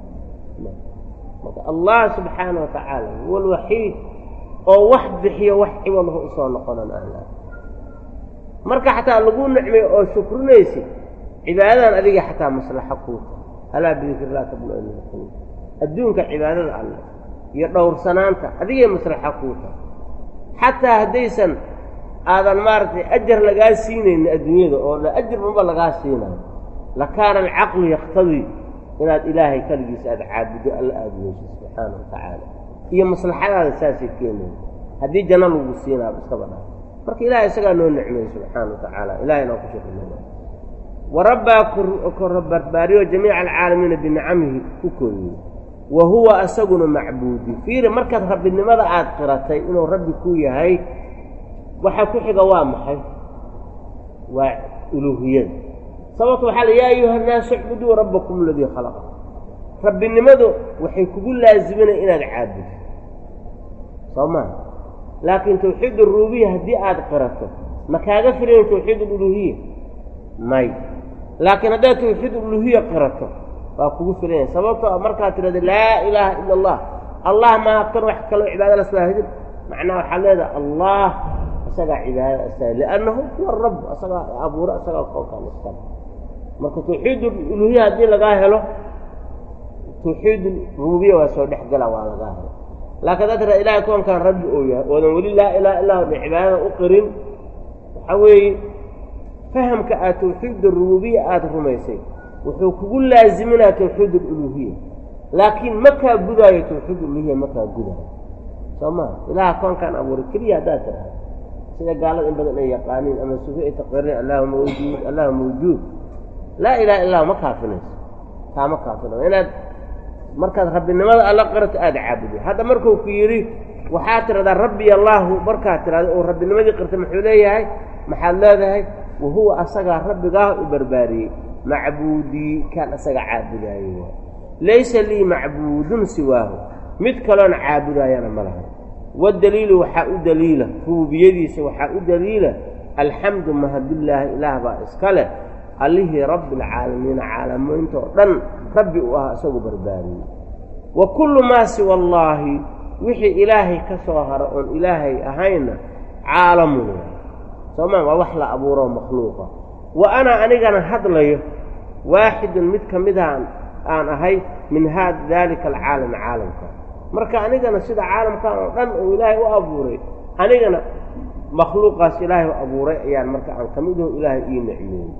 marka allah subxaana wa tacaala huwa alwaxiid oo wax bixiyo wax ciwadhu usoo noqonan aan laha marka xataa lagu nicmay oo shukrinaysid cibaadadan adiga xataa maslaxo kuuta alaa bidikrillah tabnu adduunka cibaadada alleh iyo dhowrsanaanta adigay maslaxo kuuta xataa haddaysan aadan maaragtay ajar lagaa siinaynin adduunyada oo ajar unba lagaa siinayo lakaana alcaqlu yaktadii inaad ilaahay kaligiisa aada caabudo alla aada weyso subxaana wa tacaala iyo maslaxadaada saasay keenaya haddii janno lagu siinaa iskaba dhaa marka ilahay isagaa noo nicmeeyey subxaana wa tacaala ilahay noo ku shukrinaya wa rabbaa barbaariyo jamiica alcaalamiina binicamihi ku koriyey wa huwa asaguna macbuudi fiiri markaad rabbinimada aada qiratay inuu rabbi ku yahay waxa ku xiga waa maxay waa uluuhiyada sababto waxaa la yaa ayuha nnaasu icbuduu rabbakum aladii khalaqa rabbinimadu waxay kugu laaziminaya inaad caabudo soo maha laakiin tawxiid arububiya haddii aada qirato ma kaaga filayn tawxiid aluluhiya may laakiin haddaad tawxiid aluluhiya qirato waa kugu filanya sababtoo markaad tidhahda laa ilaaha ila allah allah maa kan wax kaloo cibaada la swaahidin macnaha waxaad leedaha allah isagaa cibaadada asaga liannahu huwa rabb asagaa abuuro asagaa koolkaan iskale marka tawxiid uluhiya haddii lagaa helo tawxiid rububiya waa soo dhex gala waa lagaa helo laakiin haddaad tiraa ilahay koonkaan rabbi oo yahay oodan weli laa ilaha illa hu cibaadada u qirin waxaa weeye fahamka aad tawxiid arububiya aada rumaysay wuxuu kugu laaziminaa tawxiid aluluhiya laakiin ma kaa gudaayo tawxiid uluhiya ma kaa gudaayo soo maa ilaha koonkaan abuuray keliya haddaad tidhahda sida gaalada in badan ay yaqaaniin ama sufi ay taqririn allahu mawjuud allahu mawjuud laa ilaha illah ma kaafinayso taa ma kaafina inaad markaad rabbinimada alla qirato aada caabuday hadda markuu ku yidhi waxaad tidhahdaa rabbi allaahu markaad tidhahda oo rabbinimadii qirtay muxuu leeyahay maxaad leedahay wa huwa asagaa rabbigaah u barbaariyey macbuudii kaan asaga caabudaayo waay laysa lii macbuudun siwaahu mid kaloona caabudaayana ma laha wadaliilu waxaa u daliila rububiyadiisa waxaa u daliila alxamdu mahadillaahi ilaah baa iska leh allihii rabbialcaalamiina caalamiinta oo dhan rabbi u ah isagu barbaariyey wa kullu maa siwa allaahi wixii ilaahay ka soo hara oon ilaahay ahayna caalamun soomaa waa wax la abuuroo makhluuqa wa ana anigana hadlayo waaxidun mid ka midaan aan ahay min haa daalika alcaalami caalamka marka anigana sida caalamkan oo dhan oo ilaahay u abuuray anigana makhluuqaas ilaahay u abuuray ayaan marka aan ka midaho ilaahay ii nicmeeyey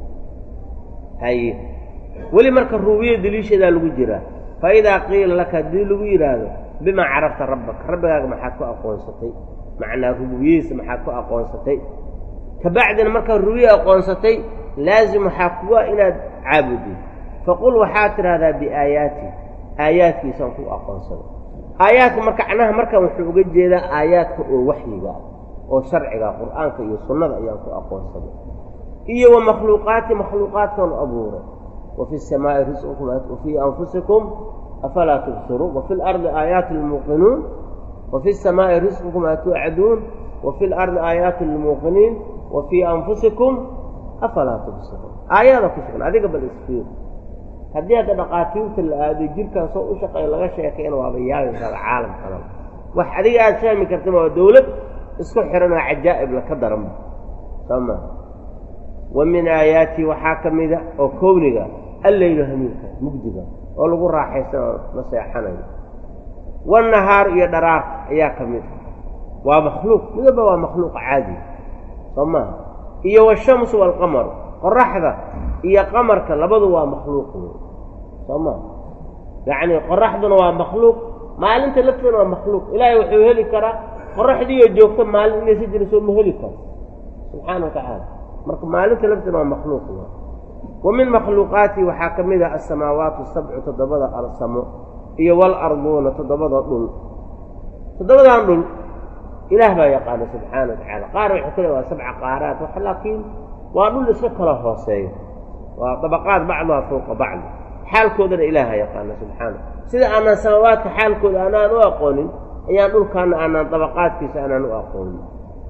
haye weli marka ruubiya daliishadaa lagu jiraa fa idaa qiila laka haddii lagu yidhaahdo bimaa carafta rabbaka rabbigaaga maxaad ku aqoonsatay macnaa rububiyadiisa maxaad ku aqoonsatay kabacdina markaad rubiya aqoonsatay laazim waxaa kuwa inaad caabudid faqul waxaad tidhahdaa biaayaati aayaadkiisaan ku aqoonsaday aayaadka marka macnaha markan wuxuu uga jeedaa aayaadka oo waxyiga oo sharciga qur'aanka iyo sunnada ayaan ku aqoonsaday iyo wa makhluuqaati makhluuqaadkan abuuray wa fi samaa'i risqukum wa fii anfusikum afalaa tubsiruun wa fi lardi aayaati lmuuqinuun wa fi samaa'i risqukum maa tuucaduun wa fi lardi aayaatu lilmuuqiniin wa fii anfusikum afalaa tubsiruun aayada ku sugan adiga bal isfiir haddii hadda dhaqaatiirta la aado jirkan soo u shaqeeya laga sheekayna waaba yaabaysaada caalam kalaba wax adiga aada fahmi kartama waa dawlad isku xihan oo cajaa'ib laka daranba soo maa wa min aayaatii waxaa ka mida oo kowniga alleylu hamiinka mugdiga oo lagu raaxaysan oo la seexanayo wanahaar iyo dharaarta ayaa ka mid waa makhluuq midaba waa makhluuq caadi soo maaha iyo washamsu waalqamaru qoraxda iyo qamarka labadu waa makhluuq wey soo maa yacni qoraxduna waa makhluuq maalinta lafteena waa makhluuq ilaahay wuxuu heli karaa qoraxdiiyo joogta maalin inaysa jira soo ma heli karo subxaana wa tacaala marka maalinta lafteena waa makhluuq w wa min makhluuqaati waxaa ka mid ah asamaawaatu sabcu toddobada alsamo iyo walarduuna toddobada dhul toddobadan dhul ilaah baa yaqaana subxaana wa tacaala qaar waxay ku le waa sabca qaaraat wax laakiin waa dhul iska kala hooseeya waa dabaqaad bacduha fowqa bacdi xaalkoodana ilaaha yaqaana subxaana sida aanaan samaawaadka xaalkooda aanaan u aqoonin ayaan dhulkaana aanaan dabaqaadkiisa aanaan u aqoonin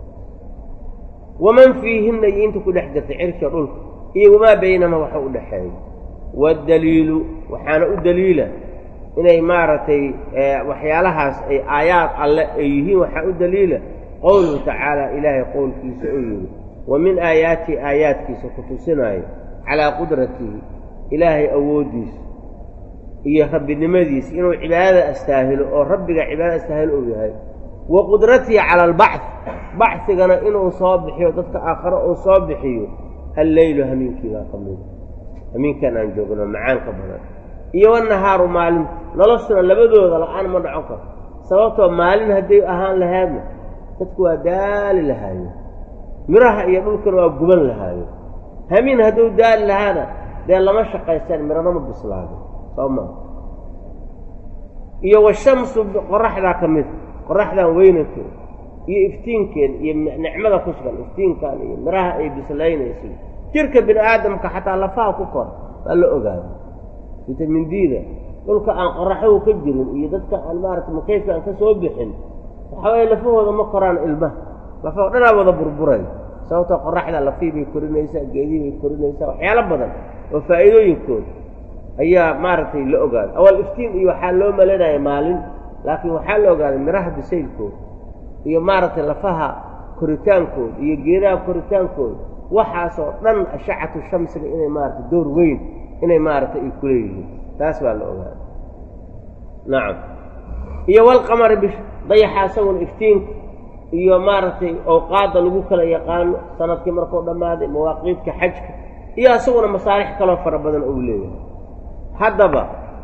waman fiihinna iyo inta ku dhex jirta cirka dhulka iyo wamaa baynama waxa u dhexeeya waddaliilu waxaana u daliila inay maaragtay waxyaalahaas ay aayaad alle ay yihiin waxaa u daliila qowluhu tacaala ilaahay qowlkiisa oo yidhi wa min aayaatii aayaadkiisa ku tusinaayo calaa qudratihi ilaahay awooddiisa iyo rabbinimadiisa inuu cibaadada astaahilo oo rabbiga cibaadada astaahilo uu yahay wa qudratihi cala albacd bacigana inuu soo bixiyo dadka aakhare uu soo bixiyo alleylu hamiinkiibaa ka mida hamiinkan aan joogno macaanka badan iyo wanahaaru maalinta noloshuna labadooda la-aan ma dhacon karo sababtoo maalin hadday ahaan lahaadna dadku waa daali lahaayo miraha iyo dhulkana waa guban lahaayo hamiin hadduu daali lahaana dee lama shaqaystaan mirana ma bislaado soo maa iyo washamsu qoraxdaa ka mida qoraxdan weynankeeda iyo iftiinkeeda iyo nicmada ku sugan iftiinkan iyo miraha ay bislaynayso jirka bini aadamka xataa lafaha ku kor waa la ogaada vitamin d-da dhulka aan qoraxow ka jirin iyo dadka aan maarata makayfka aan ka soo bixin waxaa waye lafahooda ma koraan ilmaha lafaho dhanaa wada burburay sababtoo qoraxda lafii bay korinaysaa geedii bay korinaysaa waxyaalo badan oo faa'iidooyinkooda ayaa maaragtay la ogaaday awal iftiin iyo waxaa loo malanaya maalin laakiin waxaa la ogaaday miraha bisaylkooda iyo maaragtay lafaha koritaankooda iyo geedaha koritaankooda waxaasoo dhan ashacatu shamsiga inay maaragtay door weyn inay maaragtay ay kuleeyihiin taas baa la ogaaday nacam iyo walqamari bish dayaxa isaguna iftiinka iyo maaragtay awqaadda lagu kala yaqaano sanadkii markuu dhammaaday mawaaqiidka xajka iyo isaguna masaalix kaloo fara badan ou leeyahay haddaba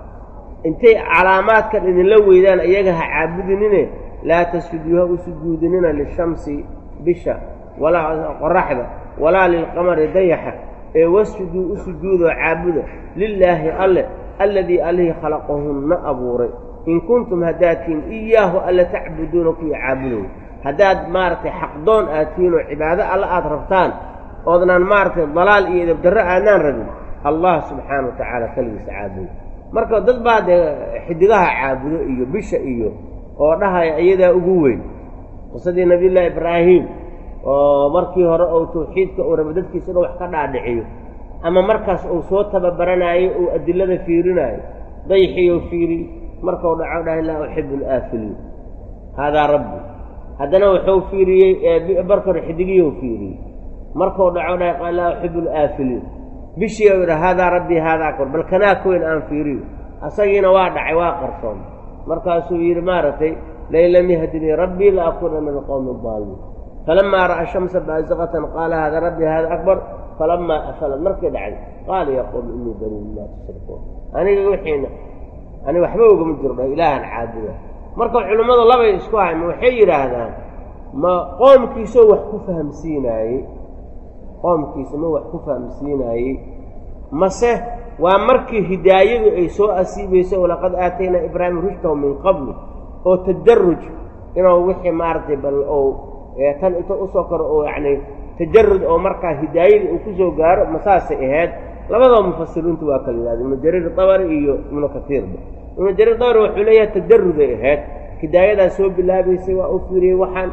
intay calaamaadkan idinla weydaan iyaga ha caabudinine laa tasjuduu ha u sujuudinina lishamsi bisha walaa qoraxda walaa lilqamari dayaxa ee wasjuduu u sujuudoo caabuda lilaahi alle alladii allihii khalaqahunna abuuray in kuntum haddaad tihiin iyaahu alle tacbuduuna kuwii caabudow haddaad maaragtay xaqdoon aad tihiin oo cibaado alle aad rabtaan oodnaan maaragtay dalaal iyo edabdarro aadnaan rabin allah subxaana wa tacaala keligiisa caabudo marka dad baa dee xidigaha caabudo iyo bisha iyo oo dhahaya iyadaa ugu weyn qisadii nabiyullaahi ibraahim oo markii hore ou tawxiidka uu rabo dadkiisa inuu wax ka dhaadhiciyo ama markaas uu soo tababaranaayo uu adilada fiirinaayo dayxiyo fiiriy markau dhaco dhahay laa uxibu alaafiliin haadaa rabbi haddana wuxuu fiiriyey marka hore xidigiyo fiiriyey markau dhaco dhahay laa uxibu alaafiliin bishii u yidha haadaa rabbii haadaa akbar bal kanaa ka weyn aan fiiriyo asagiina waa dhacay waa qarsoon markaasuu yidhi maaragtay lain lam yahdinii rabbii la akuuna min alqowmi adaalimiin falamaa ra'a shamsa baasiqatan qaala hada rabbii hada akbar falamaa afalad markay dhacday qaala yaa qowmi innii banii mimaa tushrikuun aniga wixiina ani waxba ogama jiro dha ilaahan caabuda marka culimmadu labay isku hayn ma waxay yidhaahdaan ma qoomkiisoo wax ku fahamsiinaayey qoomkiisa ma wax ku fahamsiinaayey mase waa markii hidaayadu ay soo asiibayso walaqad aataynaa ibraahima rushdahu min qablu oo tadaruj inuu wixii maaragtay bal ou tan inta usoo koro oo yacni tajarud oo markaa hidaayadii uu kusoo gaaro masaasay ahayd labadaba mufasiriintu waa kala yidhahda ibnu jariir dabari iyo ibnu katiirba ibnu jariir dabari wuxuu leeyahay tajaruday ahayd hidaayadaa soo bilaabaysay waa u fiiriyey waxaan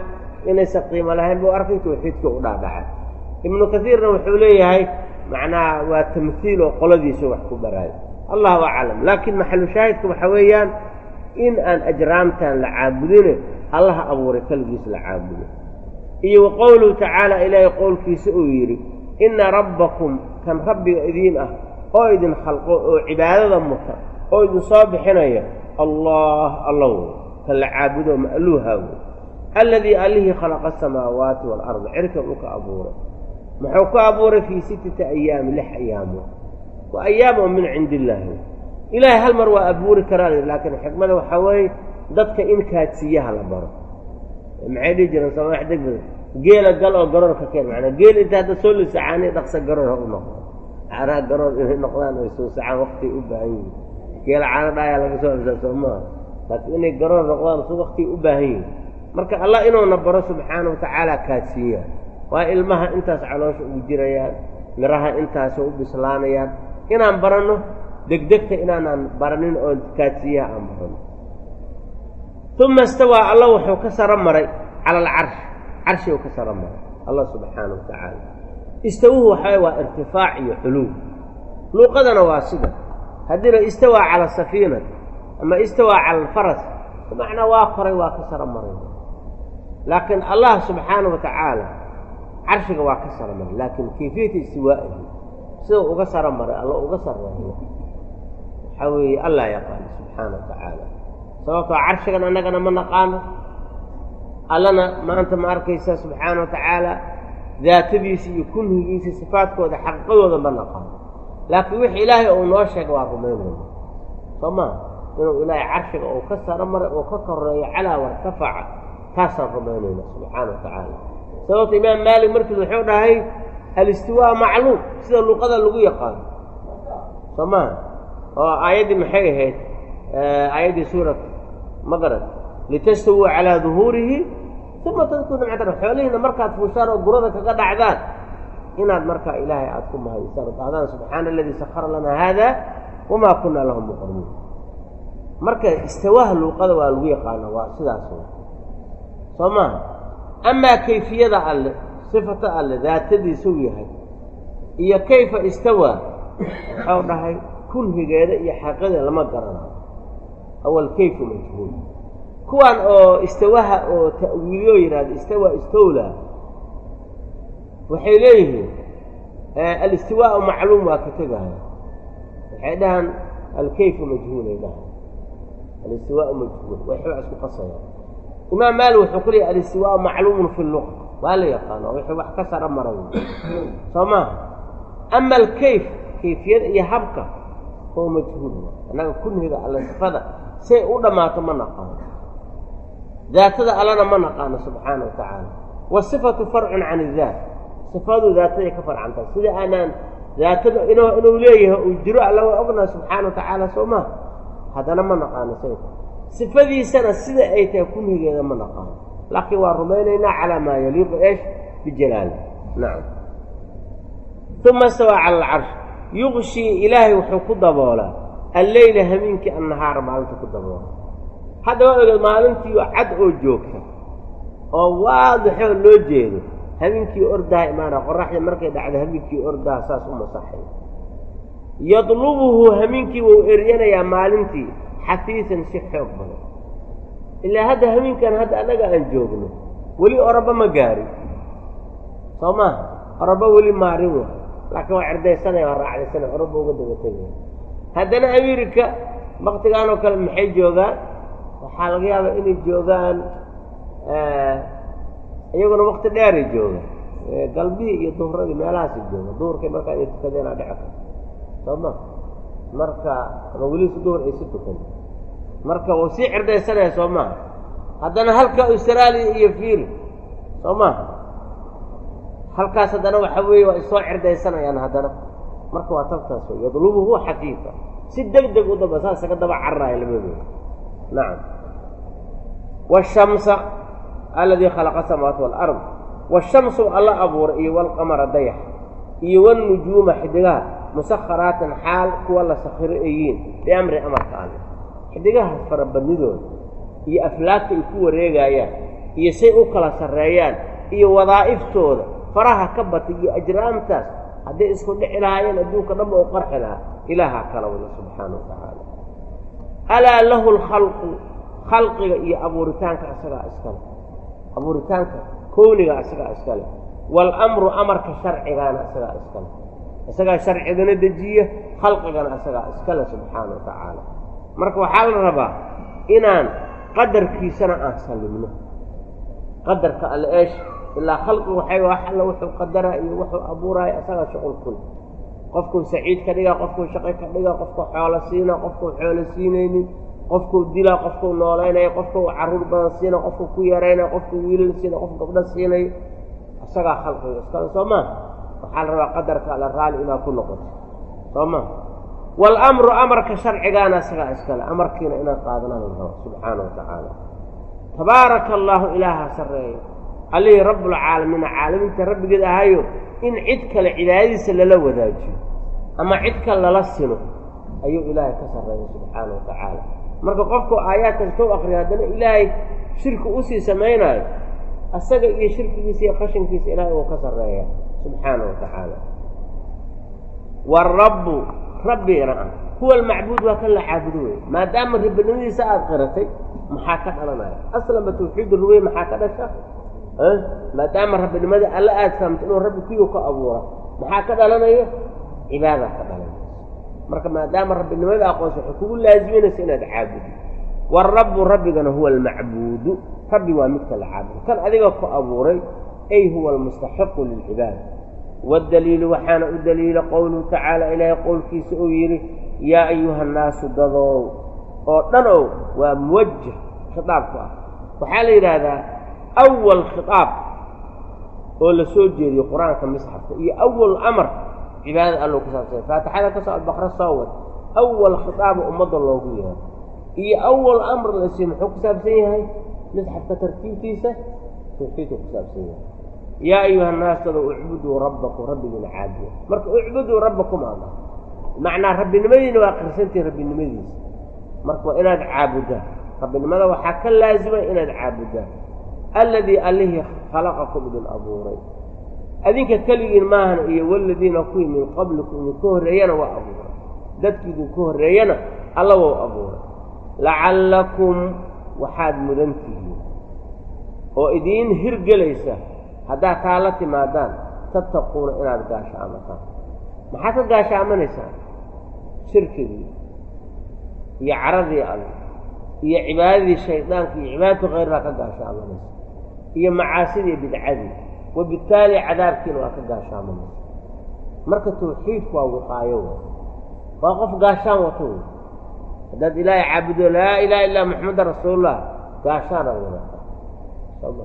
inaysan qiimo lahayn buu arkay tawxiidka u dhaadhacay ibnu kaiirna wuxuu leeyahay macnaha waa tamhiil oo qoladiisa wax ku baraayo allahu aclam laakiin maxalu shaahidka waxaa weeyaan in aan ajraamtan la caabudine allaha abuuray keligiis la caabudo iyo wa qowluhu tacaala ilaahay qowlkiisa uu yidhi inna rabbakum kan rabbiga idiin ah oo idin khalqo oo cibaadada muta oo idin soo bixinaya allah allow kan la caabudo ma'luuha wey alladii allihii khalaqa asamaawaati waalarda cirka uu ka abuuray muxuu ku abuuray fii sittati ayaami lix ayaamood waa ayaam oo min cindi illaahi ilaahay hal mar waa abuuri karaa laakiin xikmada waxaa weeye dadka in kaadsiiyaha la baro maxay dhihi jireen samax degmada geela gal oo garoor ka keen manaa geel inta hadda soo lisacaani dhaqsa garoor ha u noqdo caanaha garoor inay noqdaan ay soo sacaan waktay u baahan yihin geela caano dhaayaa laga soo absaa soo maaha laakiin inay garoor noqdaan su waktay u baahan yihin marka allah inuuna baro subxaana wa tacaala kaadsiiya waa ilmaha intaas caloosha ugu jirayaan miraha intaasoo u bislaanayaan inaan baranno degdegta inaanaan baranin oo kaadsiiyaha aan baranno uma istawaa alla wuxuu ka saro maray cala alcarsh carshiguu ka saro maray allah subxaana wa tacaala istawuhu waxaa waa irtifaac iyo culuw luuqadana waa sida haddiina istawaa cala safiinati ama istawaa cala alfaras bimacnaa waa koray waa ka saro maray laakiin allah subxaana wa tacaala carshiga waa ka saro maray laakiin kayfiyata istiwaa'ihi sidau uga saro maray alla uga sarreeyo waxaa weeye allah yaqaano subxaana wa tacaala sababtoo carshigan annagana ma naqaano allana maanta ma arkaysa subxaana wa tacaala daatadiisa iyo kunhigiisa sifaadkooda xaqiiqadooda ma naqaano laakiin wixii ilaahay uu noo sheega waa rumaynayna soo maa inuu ilaahay carshiga uu ka saro maray uu ka koreeyo calaa wartafaca taasaan rumaynayna subxaana wa tacaala sababta imaam maalik markiis wuxuu dhahay alistiwaa macluum sida luqada lagu yaqaano soo maha oo aayaddii maxay ahayd aayaddii suurat maqrad litastawuu calaa duhuurihi uma tadkuru nimcatan xoolihiina markaad fuushaan oo gurada kaga dhacdaan inaad markaa ilaahay aada ku mahadisaan oo dhahdaan subxaana aladii sakara lanaa haada wamaa kunaa lahu muqrimiin marka istawaaha luuqada waa lagu yaqaana waa sidaas soo maha amaa kayfiyada alle sifata alle daatadiisuu yahay iyo kayfa istawaa waxau dhahay kunhigeeda iyo xaqiiqadeeda lama garanayo awal kayfu majhuul kuwan oo istawaha oo ta'wiiliyo yidhahda istawa istowla waxay leeyihiin alistiwaau macluum waa ka tegaya waxay dhahaan alkayfu majhuulay dhahan alistiwaau majhuul way xooc isku qasayaan imaam maali wuxuu ku leeyahy alistiwaau macluumun fi luqa waa la yaqaano wixii wax ka sara maray soo maaha ama alkayf kayfiyada iyo habka oo majhuul annaga kunhiga alle sifada say u dhammaato ma naqaano daatada allana ma naqaano subxaana wa tacaala wasifatu farcun can idaat sifadu daataday ka farcantahay sida aanaan daatada inuu inuu leeyahay uu jiro alla waa ognaha subxaana wa tacaala soo maha haddana ma naqaano say sifadiisana sida ay tahay kunhigeeda ma naqaano laakiin waa rumaynaynaa calaa maa yaliiqu eesh bijalaali nacam uma istawaa cala alcarsh yuqshii ilaahay wuxuu ku daboolaa alleyla hameenkii annahaara maalinta ku daboola hadda waa ogeed maalintii cad oo joogta oo waadixoo loo jeedo habeenkii ordaha imaana qoraxda markay dhacdo habeenkii ordaha saas u masaxay yadlubuhu hameenkii wuu eryanayaa maalintii xafiisan si xoog badan ilaa hadda hameenkan hadda annaga aan joogno weli oraba ma gaarin soo maaha oraba weli maarin wa laakiin waa cerdaysanaya waa raacdaysanaya oraba uga daba tegaya haddana amerika waktigaan oo kale maxay joogaan waxaa laga yaabaa inay joogaan iyaguna wakti dheeray joogaan galbihii iyo duhradii meelahaasay joogaan duhurkay markaa inay tukadeenaa dhici karta soo ma marka ama welisu duhur ay si tukan marka wuu sii cirdaysanaya soo maha haddana halka austraaliya iyo fiil soo maha halkaas haddana waxa weeye waa isoo cirdaysanayaan haddana marka waa tabtaas wey yadlubuhu xafiifa si deg deg u daba saas kaga daba cararaya labadooda nacam waashamsa aladii khalaqa samaawaati walard waashamsu alla abuuray iyo walqamara dayax iyo walnujuuma xidigaha musakharaatin xaal kuwa la sakhiro ayiin biamri amarka alle xidigaha farabadnidooda iyo aflaagta ay ku wareegaayaan iyo say u kala sarreeyaan iyo wadaa'iftooda faraha ka batay iyo ajraamtaas hadday isku dhici lahaayeen adduunka dhanba u qarxi lahaa ilaahaa kala wada subxaana wa tacaala alaa lahu lkhalqu khalqiga iyo abuuritaanka isagaa iskale abuuritaanka kowniga isagaa iskale waalamru amarka sharcigaana isagaa iskale isagaa sharcigana dejiya khalqigana isagaa iskale subxaana wa tacaala marka waxaa la rabaa inaan qadarkiisana aan sallimno qadarka alle eesh ilaa khalqigu waxay wax alla wuxuu qadaraa iyo wuxuu abuuraayo isagaa shuqul kul qofkuu saciid ka dhigaa qofkuu shaqo ka dhigaa qofkuu xoolo siinaa qofkuu xoolo siinaynin qofkuu dilaa qofkuu noolaynaya qofkuu carruur badan siina qofkuu ku yaraynaya qofkuu wiilal siina qof gabdho siinayo isagaa khalqiga iskale soo maa waxaa la rabaa qadarka alle raalli inaad ku noqoto soo maa waalamru amarka sharcigaana isagaa iskale amarkiina inaad qaadanaa la rabo subxaana wa tacaala tabaaraka allaahu ilaaha sarreeya allihii rabbulcaalamiina caalamiinta rabbigeed ahayo in cid kale cibaadadiisa lala wadaajiyo ama cid kale lala sino ayuu ilaahay ka sarreeya subxaana wa tacaala marka qofku aayaadkaas tou akriya haddana ilaahay shirki usii samaynaayo asaga iyo shirkigiisa iyo qashinkiisa ilaahay uu ka sarreeya subxaana wa tacaala waarabbu rabbigana ah huwa almacbuud waa kan la caabudo wey maadaama ribinimadiisa aada qiratay maxaa ka dhalanaya aslanba tawxiid ruwey maxaa ka dhasha maadaama rabbinimada alla aada fahamta inuu rabbi kuyu ka abuura maxaa ka dhalanaya cibaadaa ka dhalanaysa marka maadaama rabbinimada aqoonsa waxay kugu laaziminaysa inaad caabudi waarabbu rabbigana huwa almacbuudu rabbi waa midka la caabudo kan adiga ku abuuray ay huwa almustaxiqu lilcibaada waddaliilu waxaana u daliila qowluhu tacaala ilaahay qowlkiisa uu yidhi yaa ayuha annaasu dadoow oo dhan ow waa muwajah khitaabku ah waxaa la yidhaahdaa awal khitaab oo la soo jeediyo qur-aanka misxafka iyo awal amar cibaadada allo ku saabsanya faatixada ka soo albaqra soo wad awal khitaaba ummadda loogu yeero iyo awal amr lasi muxuu ku saabsan yahay misxafka tartiibtiisa tawxiidku ku saabsan yahay yaa ayuha annaas dado ucbuduu rabbakum rabbigiina caabuda marka ucbuduu rabbakum ama macnaa rabbinimadiina waa qirsantihi rabbinimadiisa marka waa inaad caabudaan rabbinimada waxaa ka laazima inaad caabudaan alladii allihii khalaqakum idin abuuray adinka keligiin maahana iyo waladiina kuwii min qablikum idinka horreeyana waa abuuray dadki idinka horreeyana alla wou abuuray lacallakum waxaad mudan tihiin oo idiin hirgelaysa haddaad taa la timaadaan tattaquuna inaad gaashaamataan maxaad ka gaashaamanaysaa shirkigii iyo caradii alle iyo cibaadadii shaydaanka iyo cibaadatu khayrraa ka gaashaamanaysa iyo macaasidii bidcadii wabittaali cadaabkiina waa ka gaashaamanaysa marka tawxiidku waa wiqaayo wey waa qof gaashaan wato wey haddaad ilaahay caabudo laa ilaha illaa maxamedan rasuulullah gaashaanaad wadataa soma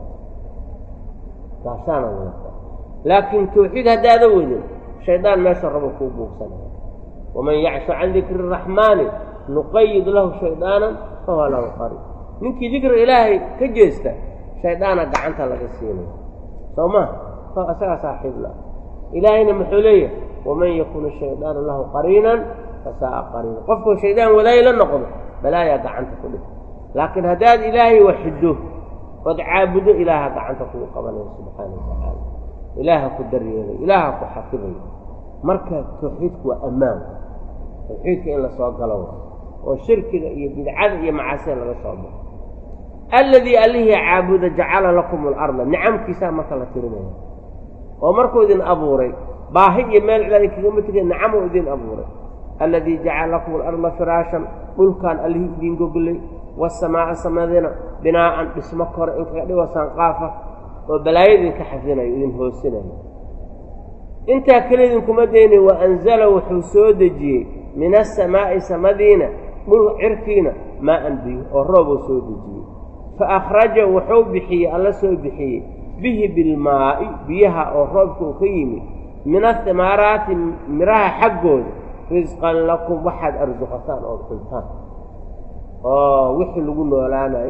gaashaanaad wadataa laakiin tawxiid haddaada wedin shaydaan meesha rabo kuu buugsanaya waman yacshu can dikri araxmaani nuqayid lahu shaydaanan fahuwa lahu qariib ninkii dikriga ilaahay ka jeesta shaydaana gacanta laga siinaya soo ma isagaa saaxiib la ilaahayna muxuu leeyahay waman yakun shaydaanu lahu qariinan fasaaa qariina qofkuu shaydaan wadaay la noqdo balaayaa gacanta ku dhig laakiin haddaad ilaahay waxido ood caabudo ilaaha gacanta kuu qabanaya subxaana wa tacaala ilaaha ku daryeelay ilaaha ku xafidayo marka tawxiidku waa ammaan tawxiidka in la soo galo oo shirkiga iyo bidcada iyo macaasida laga soo baxo alladii allihii caabuda jacala lakum alarda nicamkiisaa marka la tirinaya oo markuu idin abuuray baahi iyo meel cilaadi kagama tegay nicamuu idin abuuray alladii jacala lakum alarda firaashan dhulkaan allihii idin goglay wasamaa'a samadina binaa'an dhismo kore in kaga dhigo sanqaafa oo balaayo idinka xafdinayo idin hoosinayo intaa kale idinkuma dayni wa anzala wuxuu soo dejiyey min asamaa'i samadiina dhul cirkiina maa'an biyo oo roobuu soo dejiyey fa akhraja wuxuu bixiyey alla soo bixiyey bihi bilmaa'i biyaha oo roobka uu ka yimid min ahimaaraati midhaha xaggooda risqan lakum waxaad arsuqataan ood cuntaan oo wixii lagu noolaanayo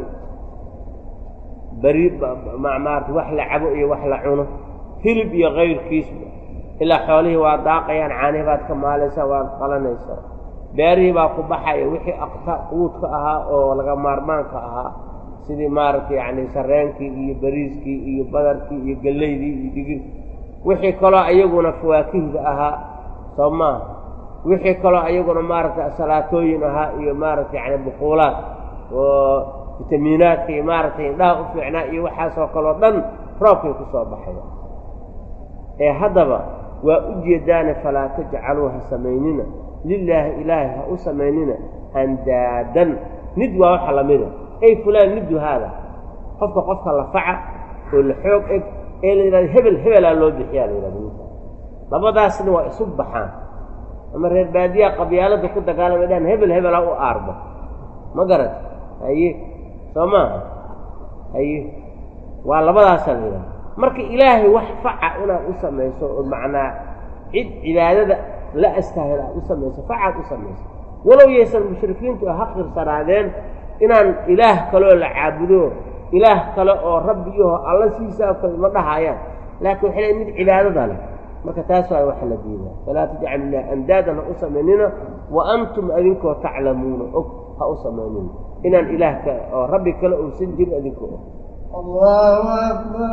bari maarata wax la cabo iyo wax la cuno hilib iyo kayrkiisba ilaa xoolihii waa daaqayaan caanihi baad ka maalaysaa waad qalanaysaa beerihii baa ku baxaya wixii aqta quudka ahaa oo laga maarmaanka ahaa sidii maaragtay yacni sarreenkii iyo bariiskii iyo badarkii iyo gellaydii iyo digir wixii kaloo ayaguna fawaakihda ahaa soo maaha wixii kaloo ayaguna maaragtay salaatooyin ahaa iyo maaragtay yani buquulaad oo fitamiinaadka iyo maaragtay indhaha u fiicnaa iyo waxaasoo kaleo dhan roobkay ku soo baxaya ee haddaba waa u jeedaane falaa tajcaluu ha samaynina lilaahi ilaahay ha u samaynina andaadan nid waa waxa lamida ay fulaan nidu haada qofka qofka la faca oo la xoog eg ee la yidhahdo hebel hebelaa loo bixiyaa la yidhahdo ninka labadaasna waa isu baxaan ama reer baadiyaha qabyaalada ku dagaalamay dhahan hebel hebelaa u aarbo ma garat haye soo maaha haye waa labadaasaa la yidhahda marka ilaahay wax faca inaad u samayso oo macnaa cid cibaadada la astaahil aad u samayso facaad u samayso walow yaysan mushrikiintu ha qirsanaadeen inaan ilaah kaleoo la caabudo ilaah kale oo rabbiyaho alla siisaa kale ma dhahayaan laakiin waxay leeyn mid cibaadada leh marka taas waa waxa la diidaa falaa tajcalu ilah andaadan ha u samaynina wa antum adinkoo taclamuuna og ha u samaynina inaan ilaah ka oo rabbi kale uusan jirin adinkoo og الله أكبر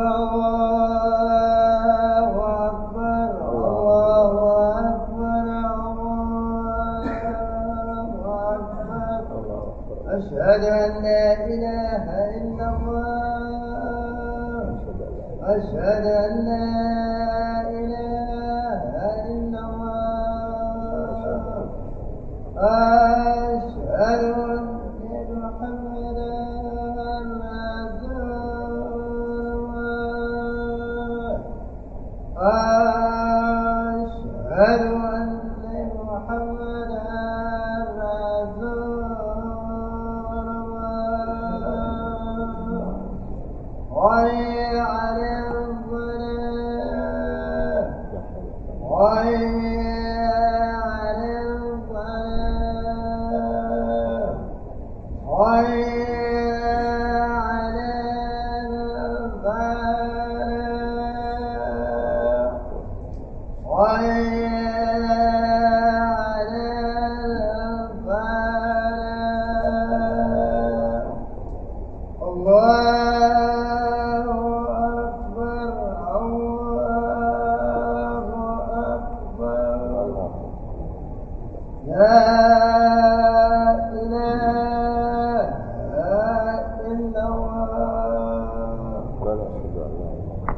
الله أكبر الله أكبر الله أكبر أشهد أن لا إله إلا الله أشهد أن لا إله إلا الله أشهد أن محمدا أشهد أن محمدا رسول الله حي على الصلاة حي على الصلاة حي على الفلاح حي على الفلاح الله أكبر الله أكبر لا إله إلا الله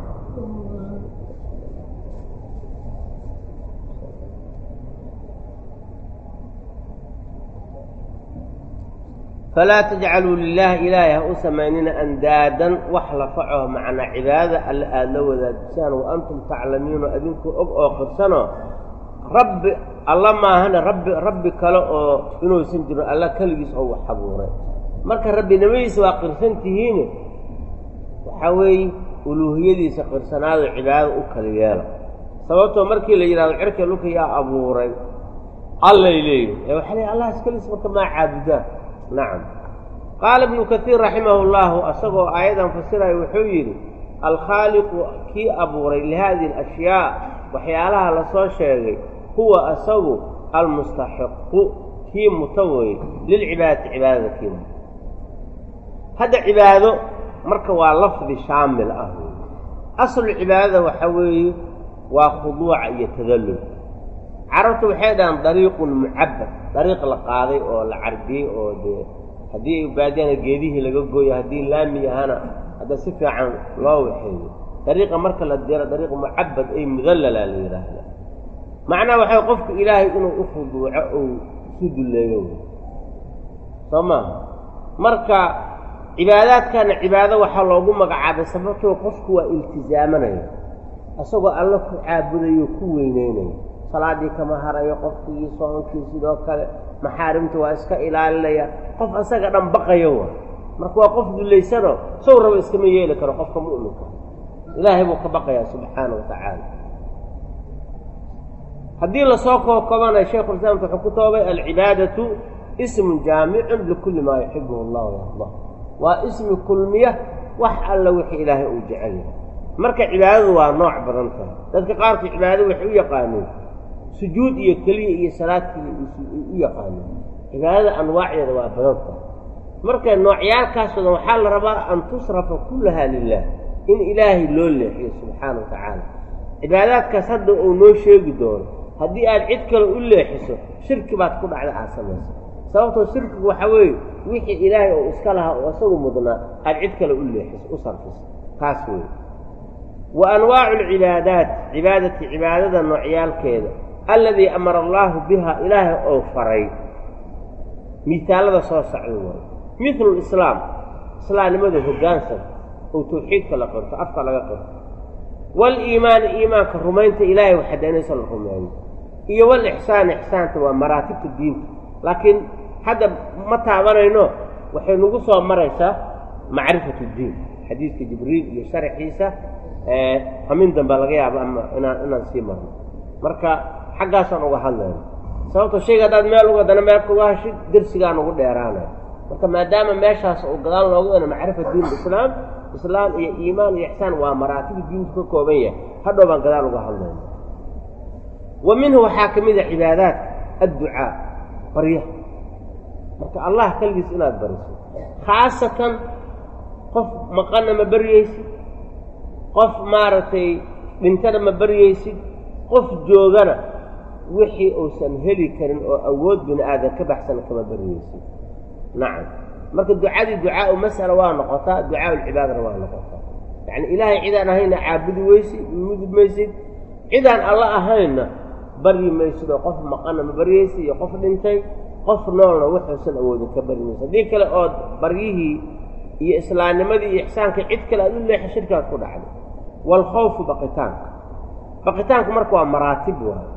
falaa tajcaluu lilaahi ilaahay ha u samaynina andaadan wax la faco macnaa cibaadada alle aada la wadaajisaan wa antum taclamiino adinku og oo qirsanoo rabbi alla maahana rabbi rabbi kale oo inuusan jirin alla keligiis oo wax abuuray marka rabbinimadiisa waa qirsan tihiine waxaa weeye uluuhiyadiisa qirsanaado cibaadada u kala yeela sababtoo markii la yidhahdo cirka dhulka yaa abuuray allay leeyihin ee waxaa leeyihin allah iskaliis marka maa caabudaan nacam qaala ibnu kaiir raximahu llahu asagoo aayadan fasiraya wuxuu yidhi alkhaaliqu kii abuuray lihadihi alashyaa waxyaalaha lasoo sheegay huwa asagu almustaxiqu kii muta weye lilcibaadati cibaadada kii muta hadda cibaado marka waa lafdi shaamil ah wey aslu cibaadada waxaa weeye waa khuduuca iyo tadallul carabtu waxay dhahaan dariiqun mucabad dariiq la qaaday oo la carbiyey oo dee haddii baadiyana geedihii laga gooyo haddii laami ahana hadda si fiican loo waxeeyo dariiqa marka la diro dariiq mucabad ay mudallala la yidhaahda macnaha waxay qofku ilaahay inuu u khuduuco ou isu dulleeyo wey soo maaha marka cibaadaadkana cibaado waxaa loogu magacaabay sababtoo qofku waa iltizaamanaya isagoo alla ku caabudayo ku weyneynaya salaadii kama harayo qofkii soonkii sidoo kale maxaarimta waa iska ilaalinaya qof asaga dhan baqayo wa marka waa qof dullaysano sow raba iskama yeeli karo qofka mu'minka ilaahay buu ka baqayaa subxaana wa tacaala haddii lasoo kookobanayo shaykhulislaamka wuxuu ku toobay alcibaadatu ismun jaamicun likulli maa yuxibuhu allah yardah waa ismi kulmiya wax alla wixii ilaahay uu jecel yahay marka cibaadadu waa nooc badan tahay dadka qaarkii cibaadada waxay u yaqaaneen sujuud iyo keliya iyo salaad keliya u yaqaaneen cibaadada anwaacdeeda waa badan tahay marka noocyaalkaasoodan waxaa la rabaa an tusrafa kullahaa lilah in ilaahay loo leexiyo subxaana wa tacaala cibaadaadkaas hadda uu noo sheegi doono haddii aad cid kale u leexiso shirki baad ku dhacda aad samaysa sababtoo shirkigu waxaa weeye wixii ilaahay oo iska lahaa oo isagu mudnaa aad cid kale u leexiso u sarfiso taas weeye wa anwaacu alcibaadaat cibaadati cibaadada noocyaalkeeda alladii amara allaahu biha ilaahay oo faray miisaalada soo socda waayo midlu lislaam islaamnimada hoggaansan oo tawxiidka la qirto afka laga qirto waaliimaani iimaanka rumaynta ilaahay waxdaynaysa la rumeeyo iyo walixsaan ixsaanta waa maraatibta diinta laakiin hadda ma taabanayno waxay nagu soo maraysaa macrifatu ddiin xadiidka jibriil iyo sharaxiisa hamin dambe laga yaabo ama inaan inaan sii marno marka xaggaasaan uga hadlayno sababto shayga haddaad meel uga dana meel kuga hashid dersigaan ugu dheeraanaya marka maadaama meeshaas uu gadaal loogu dana macrifa diin islaam islaam iyo iimaan iyo ixsaan waa maraatibu diinku ka kooban yahay hadhow baan gadaal uga hadlayna wa minhu waxaa ka mid a cibaadaadka adducaa baryaha marka allah keligiis inaad bariso khaasatan qof maqanna ma baryaysid qof maaragtay dhintana ma baryaysid qof joogana wixii uusan heli karin oo awood bini aadan ka baxsana kama baryaysid nacam marka ducadii ducaau mas'ala waa noqotaa ducaau lcibaadana waa noqotaa yacni ilaahay cidaan ahayna caabudi weysid mudub maysid cidaan alla ahaynna baryi maysid oo qof maqanna ma baryaysid iyo qof dhintay qof noolna wuxuusan awoodin ka baryi maysid haddii kale ood baryihii iyo islaamnimadii iyo ixsaanka cid kale aad u leexa shirkaad ku dhacday waalkhawfu baqitaanka baqitaanku marka waa maraatib waayo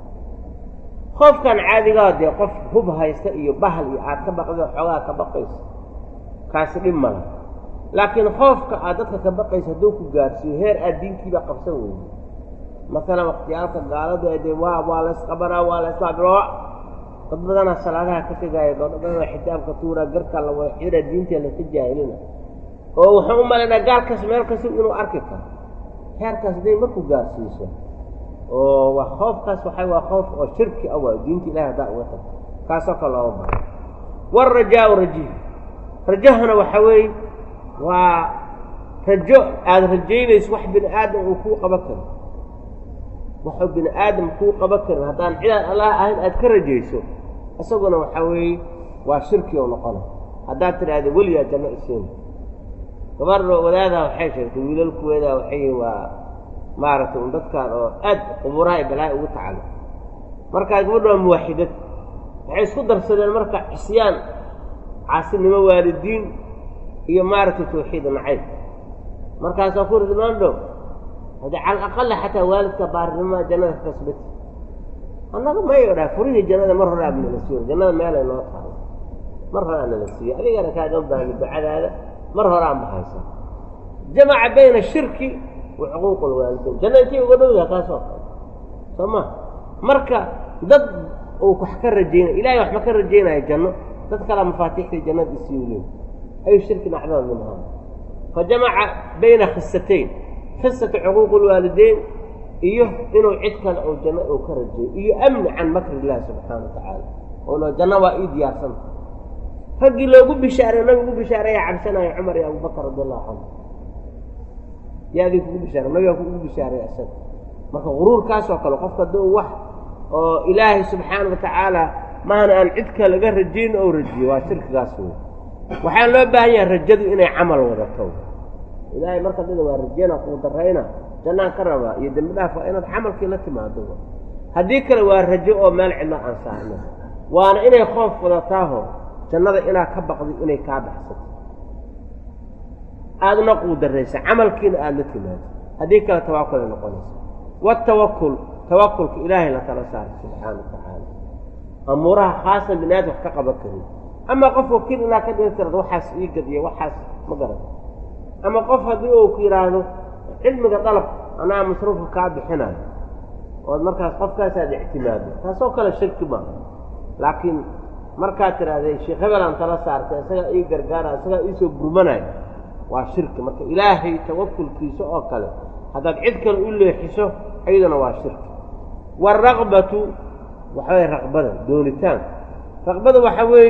khoofkan caadigaa dee qof hub haysta iyo bahal iyo aad ka baqda xoogaa ka baqayso kaasi dhib mala laakiin khoofka aad dadka ka baqayso hadduu ku gaarsiiyo heer aad diintiiba qabsan weyday masalan wakhtiyaalka gaaladu ee dee waa waa laysqabanaa waa laysbaabiloo dad badanaa salaadaha ka tegaaya gabdho badanaa xitaabka tuuraa garkaa la wada xiraa diinteena ka jaahilina oo wuxuu u malaynaa gaalkaas meel kasta inuu arki karo heerkaas hadday markuu gaarsiiso oo waa khoofkaas waxay waa khoof oo shirki ah waa diinta ilahi haddaa uga tagto kaasoo kale looga baho waalrajaau raji rajahana waxaa weeye waa rajo aada rajaynayso wax bini aadam uu kuu qaban karin waxuu bini aadam kuu qaban karin haddaan cidaan allah ahayn aad ka rajayso isaguna waxaa weeye waa shirki oo noqona haddaad tidhaahda weligaa janno isiin gabar wadaadaha waxay sheegtay wiilalkuweedaa waxay yihin waa maaragtay un dadkan oo aad quburaha ay balaa'i ugu tacalo markaa gabadha waa muwaaxidad waxay isku darsadeen marka cisyaan caasinimo waalidiin iyo maaragtay tawxiid nacayb markaasaa ku ri maandhow hade cala aqala xataa waalidka baarnimaa jannada ka kasbati annaga mayo dhaa furihii jannada mar hore aabnala siiyo jannada meelay noo tahay mar hore aanala siiyo adigana kaagan baahni ducadaada mar hore aan bahaysa jamaca bayna shirki wa xuquuq lwaalidayn janna intay uga dhowdaha kaasoo kale soo ma marka dad uu wax ka rajaynaya ilahay wax ma ka rajaynaya janno dad kalea mafaatiixdii jannada isiiyu leey ayu shirki nacdama minhaa fa jamaca bayna khisatayn khisata xuquuq lwaalidayn iyo inuu cid kale oo janno uu ka rajeeyo iyo amni can makri illahi subxaana wa tacaala oona janno waa ii diyaarsanta raggii loogu bishaareyo nabigu ugu bishaareeya cabsanaya cumar iyo abubakar radi allahu canhu yaa adii kugu bishaare nabigaa kugu bishaareeya isaga marka guruurkaasoo kale qofka hadduu wax oo ilaahay subxaana wa tacaala maana aan cid kale laga rajayn ou rajiyo waa shirkigaas wey waxaan loo baahan yahay rajadu inay camal wadato ilaahay marka dida waa rajeyna kuu darayna jannaan ka rabaa iyo dembi dhaaf waa inaad camalkii la timaado haddii kale waa rajo oo meel cidla aan saarno waana inay khoof wadataaho jannada inaad ka baqdi inay kaa baxsato aadna quu daraysa camalkiina aada la timaado haddii kale tawaakulay noqonaysa watawakul tawakulka ilaahay la tala saaray subxaana wa tacaala amuuraha khaasan bini aadam wax ka qaban karin ama qof wakiil inaad ka dhigi karad waxaas ii gadiya waxaas ma garan ama qof haddii uu ku yidhaahdo cilmiga dalab anaa masruufka kaa bixinayo ood markaas qofkaasaad ictimaado taasoo kale shirki maa laakiin markaad tidhahdee sheekh hebelaan tala saartay isagaa ii gargaara isagaa iisoo gurmanayo waa shirki marka ilaahay tawakulkiisa oo kale haddaad cid kale u leexiso ayaduna waa shirki waalraqbatu waxa weye raqbada doonitaanka raqbada waxa weeye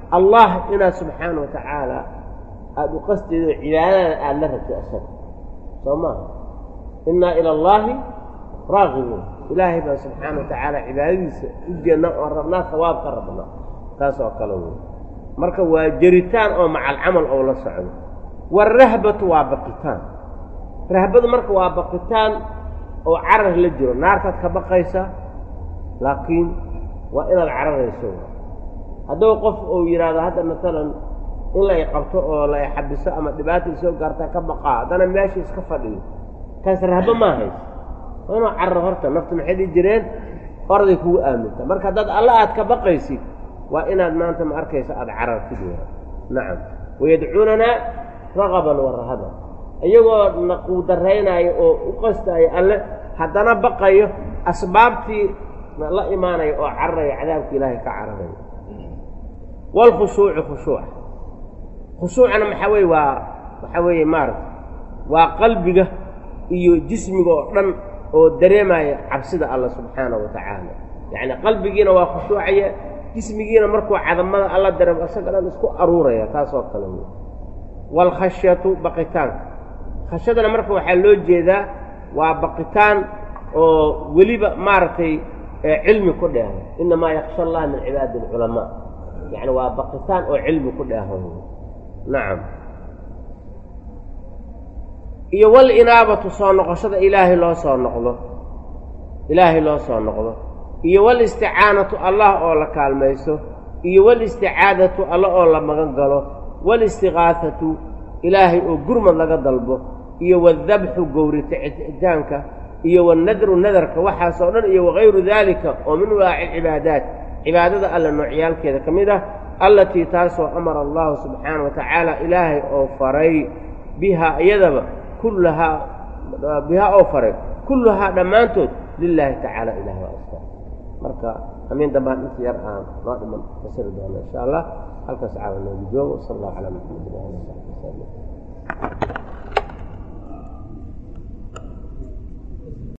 allah inaad subxaana wa tacaala aada u qastaydo cibaadada aada la rabtay asaga soo maaha innaa ila allaahi raaqibuun ilaahay baan subxaana wa tacaala cibaadadiisa u jeedna oon rabnaa sawaab ka rabna taas oo kale wey marka waa jeritaan oo macalcamal oo la socdo waarahbatu waa baqitaan rahbadu marka waa baqitaan oo carar la jiro naartaad ka baqaysa laakiin waa inaad cararayso hadduu qof uu yidhaahdo hadda maalan in la iqabto oo la ixabiso ama dhibaata isoo gaartaa ka baqaa haddana meesha iska fadhiyo kaas rahbo maa hayso waa inuu carar horta naftu maxay dhihi jireen orday kugu aaminta marka haddaad alla aad ka baqaysid waa inaad maanta ma arkayso aada carartid w nacam wayadcuunanaa ragaban wa rahaban iyagoo naquudaraynaayo oo u qastaayo alle haddana baqayo asbaabtii la imaanayo oo cararayo cadaabka ilaahay ka cararayo waalkhushuucu khushuuca khushuucana maxaa weye waa waxaa weeye maarata waa qalbiga iyo jismiga oo dhan oo dareemaya cabsida alla subxaanahu wa tacaala yacni qalbigiina waa khushuucaya jismigiina markuu cadamada alla dareemo isaga dhan isku aruuraya taasoo kale wey waalkhashyatu baqitaanka khashyadana marka waxaa loo jeedaa waa baqitaan oo weliba maaragtay cilmi ku dheehan innamaa yaksha allaha min cibaadi alculamaa yacni waa baqitaan oo cilmi ku dheehan nacam iyo walinaabatu soo noqoshada ilaahay loo soo noqdo ilaahay loo soo noqdo iyo walisticaanatu allah oo la kaalmayso iyo walisticaadatu alla oo la magan galo walistiqaafatu ilaahay oo gurmad laga dalbo iyo wadabxu gowrititaanka iyo wanadru nadarka waxaasoo dhan iyo wagayru daalika oo min walaaci cibaadaat cibaadada alle noocyaalkeeda ka mid ah allatii taasoo amara allahu subxaana wa tacaala ilaahay oo faray bihaa iyadaba kullahaa bihaa oo faray kulluhaa dhammaantood lilaahi tacaala ilaah waa aska marka hamiin dambaan inta yar aan noo dhiman fasiri doona insha allah halkaas caawa noogu joogo sal allahu calaa maxamedin ali saxbi wasalam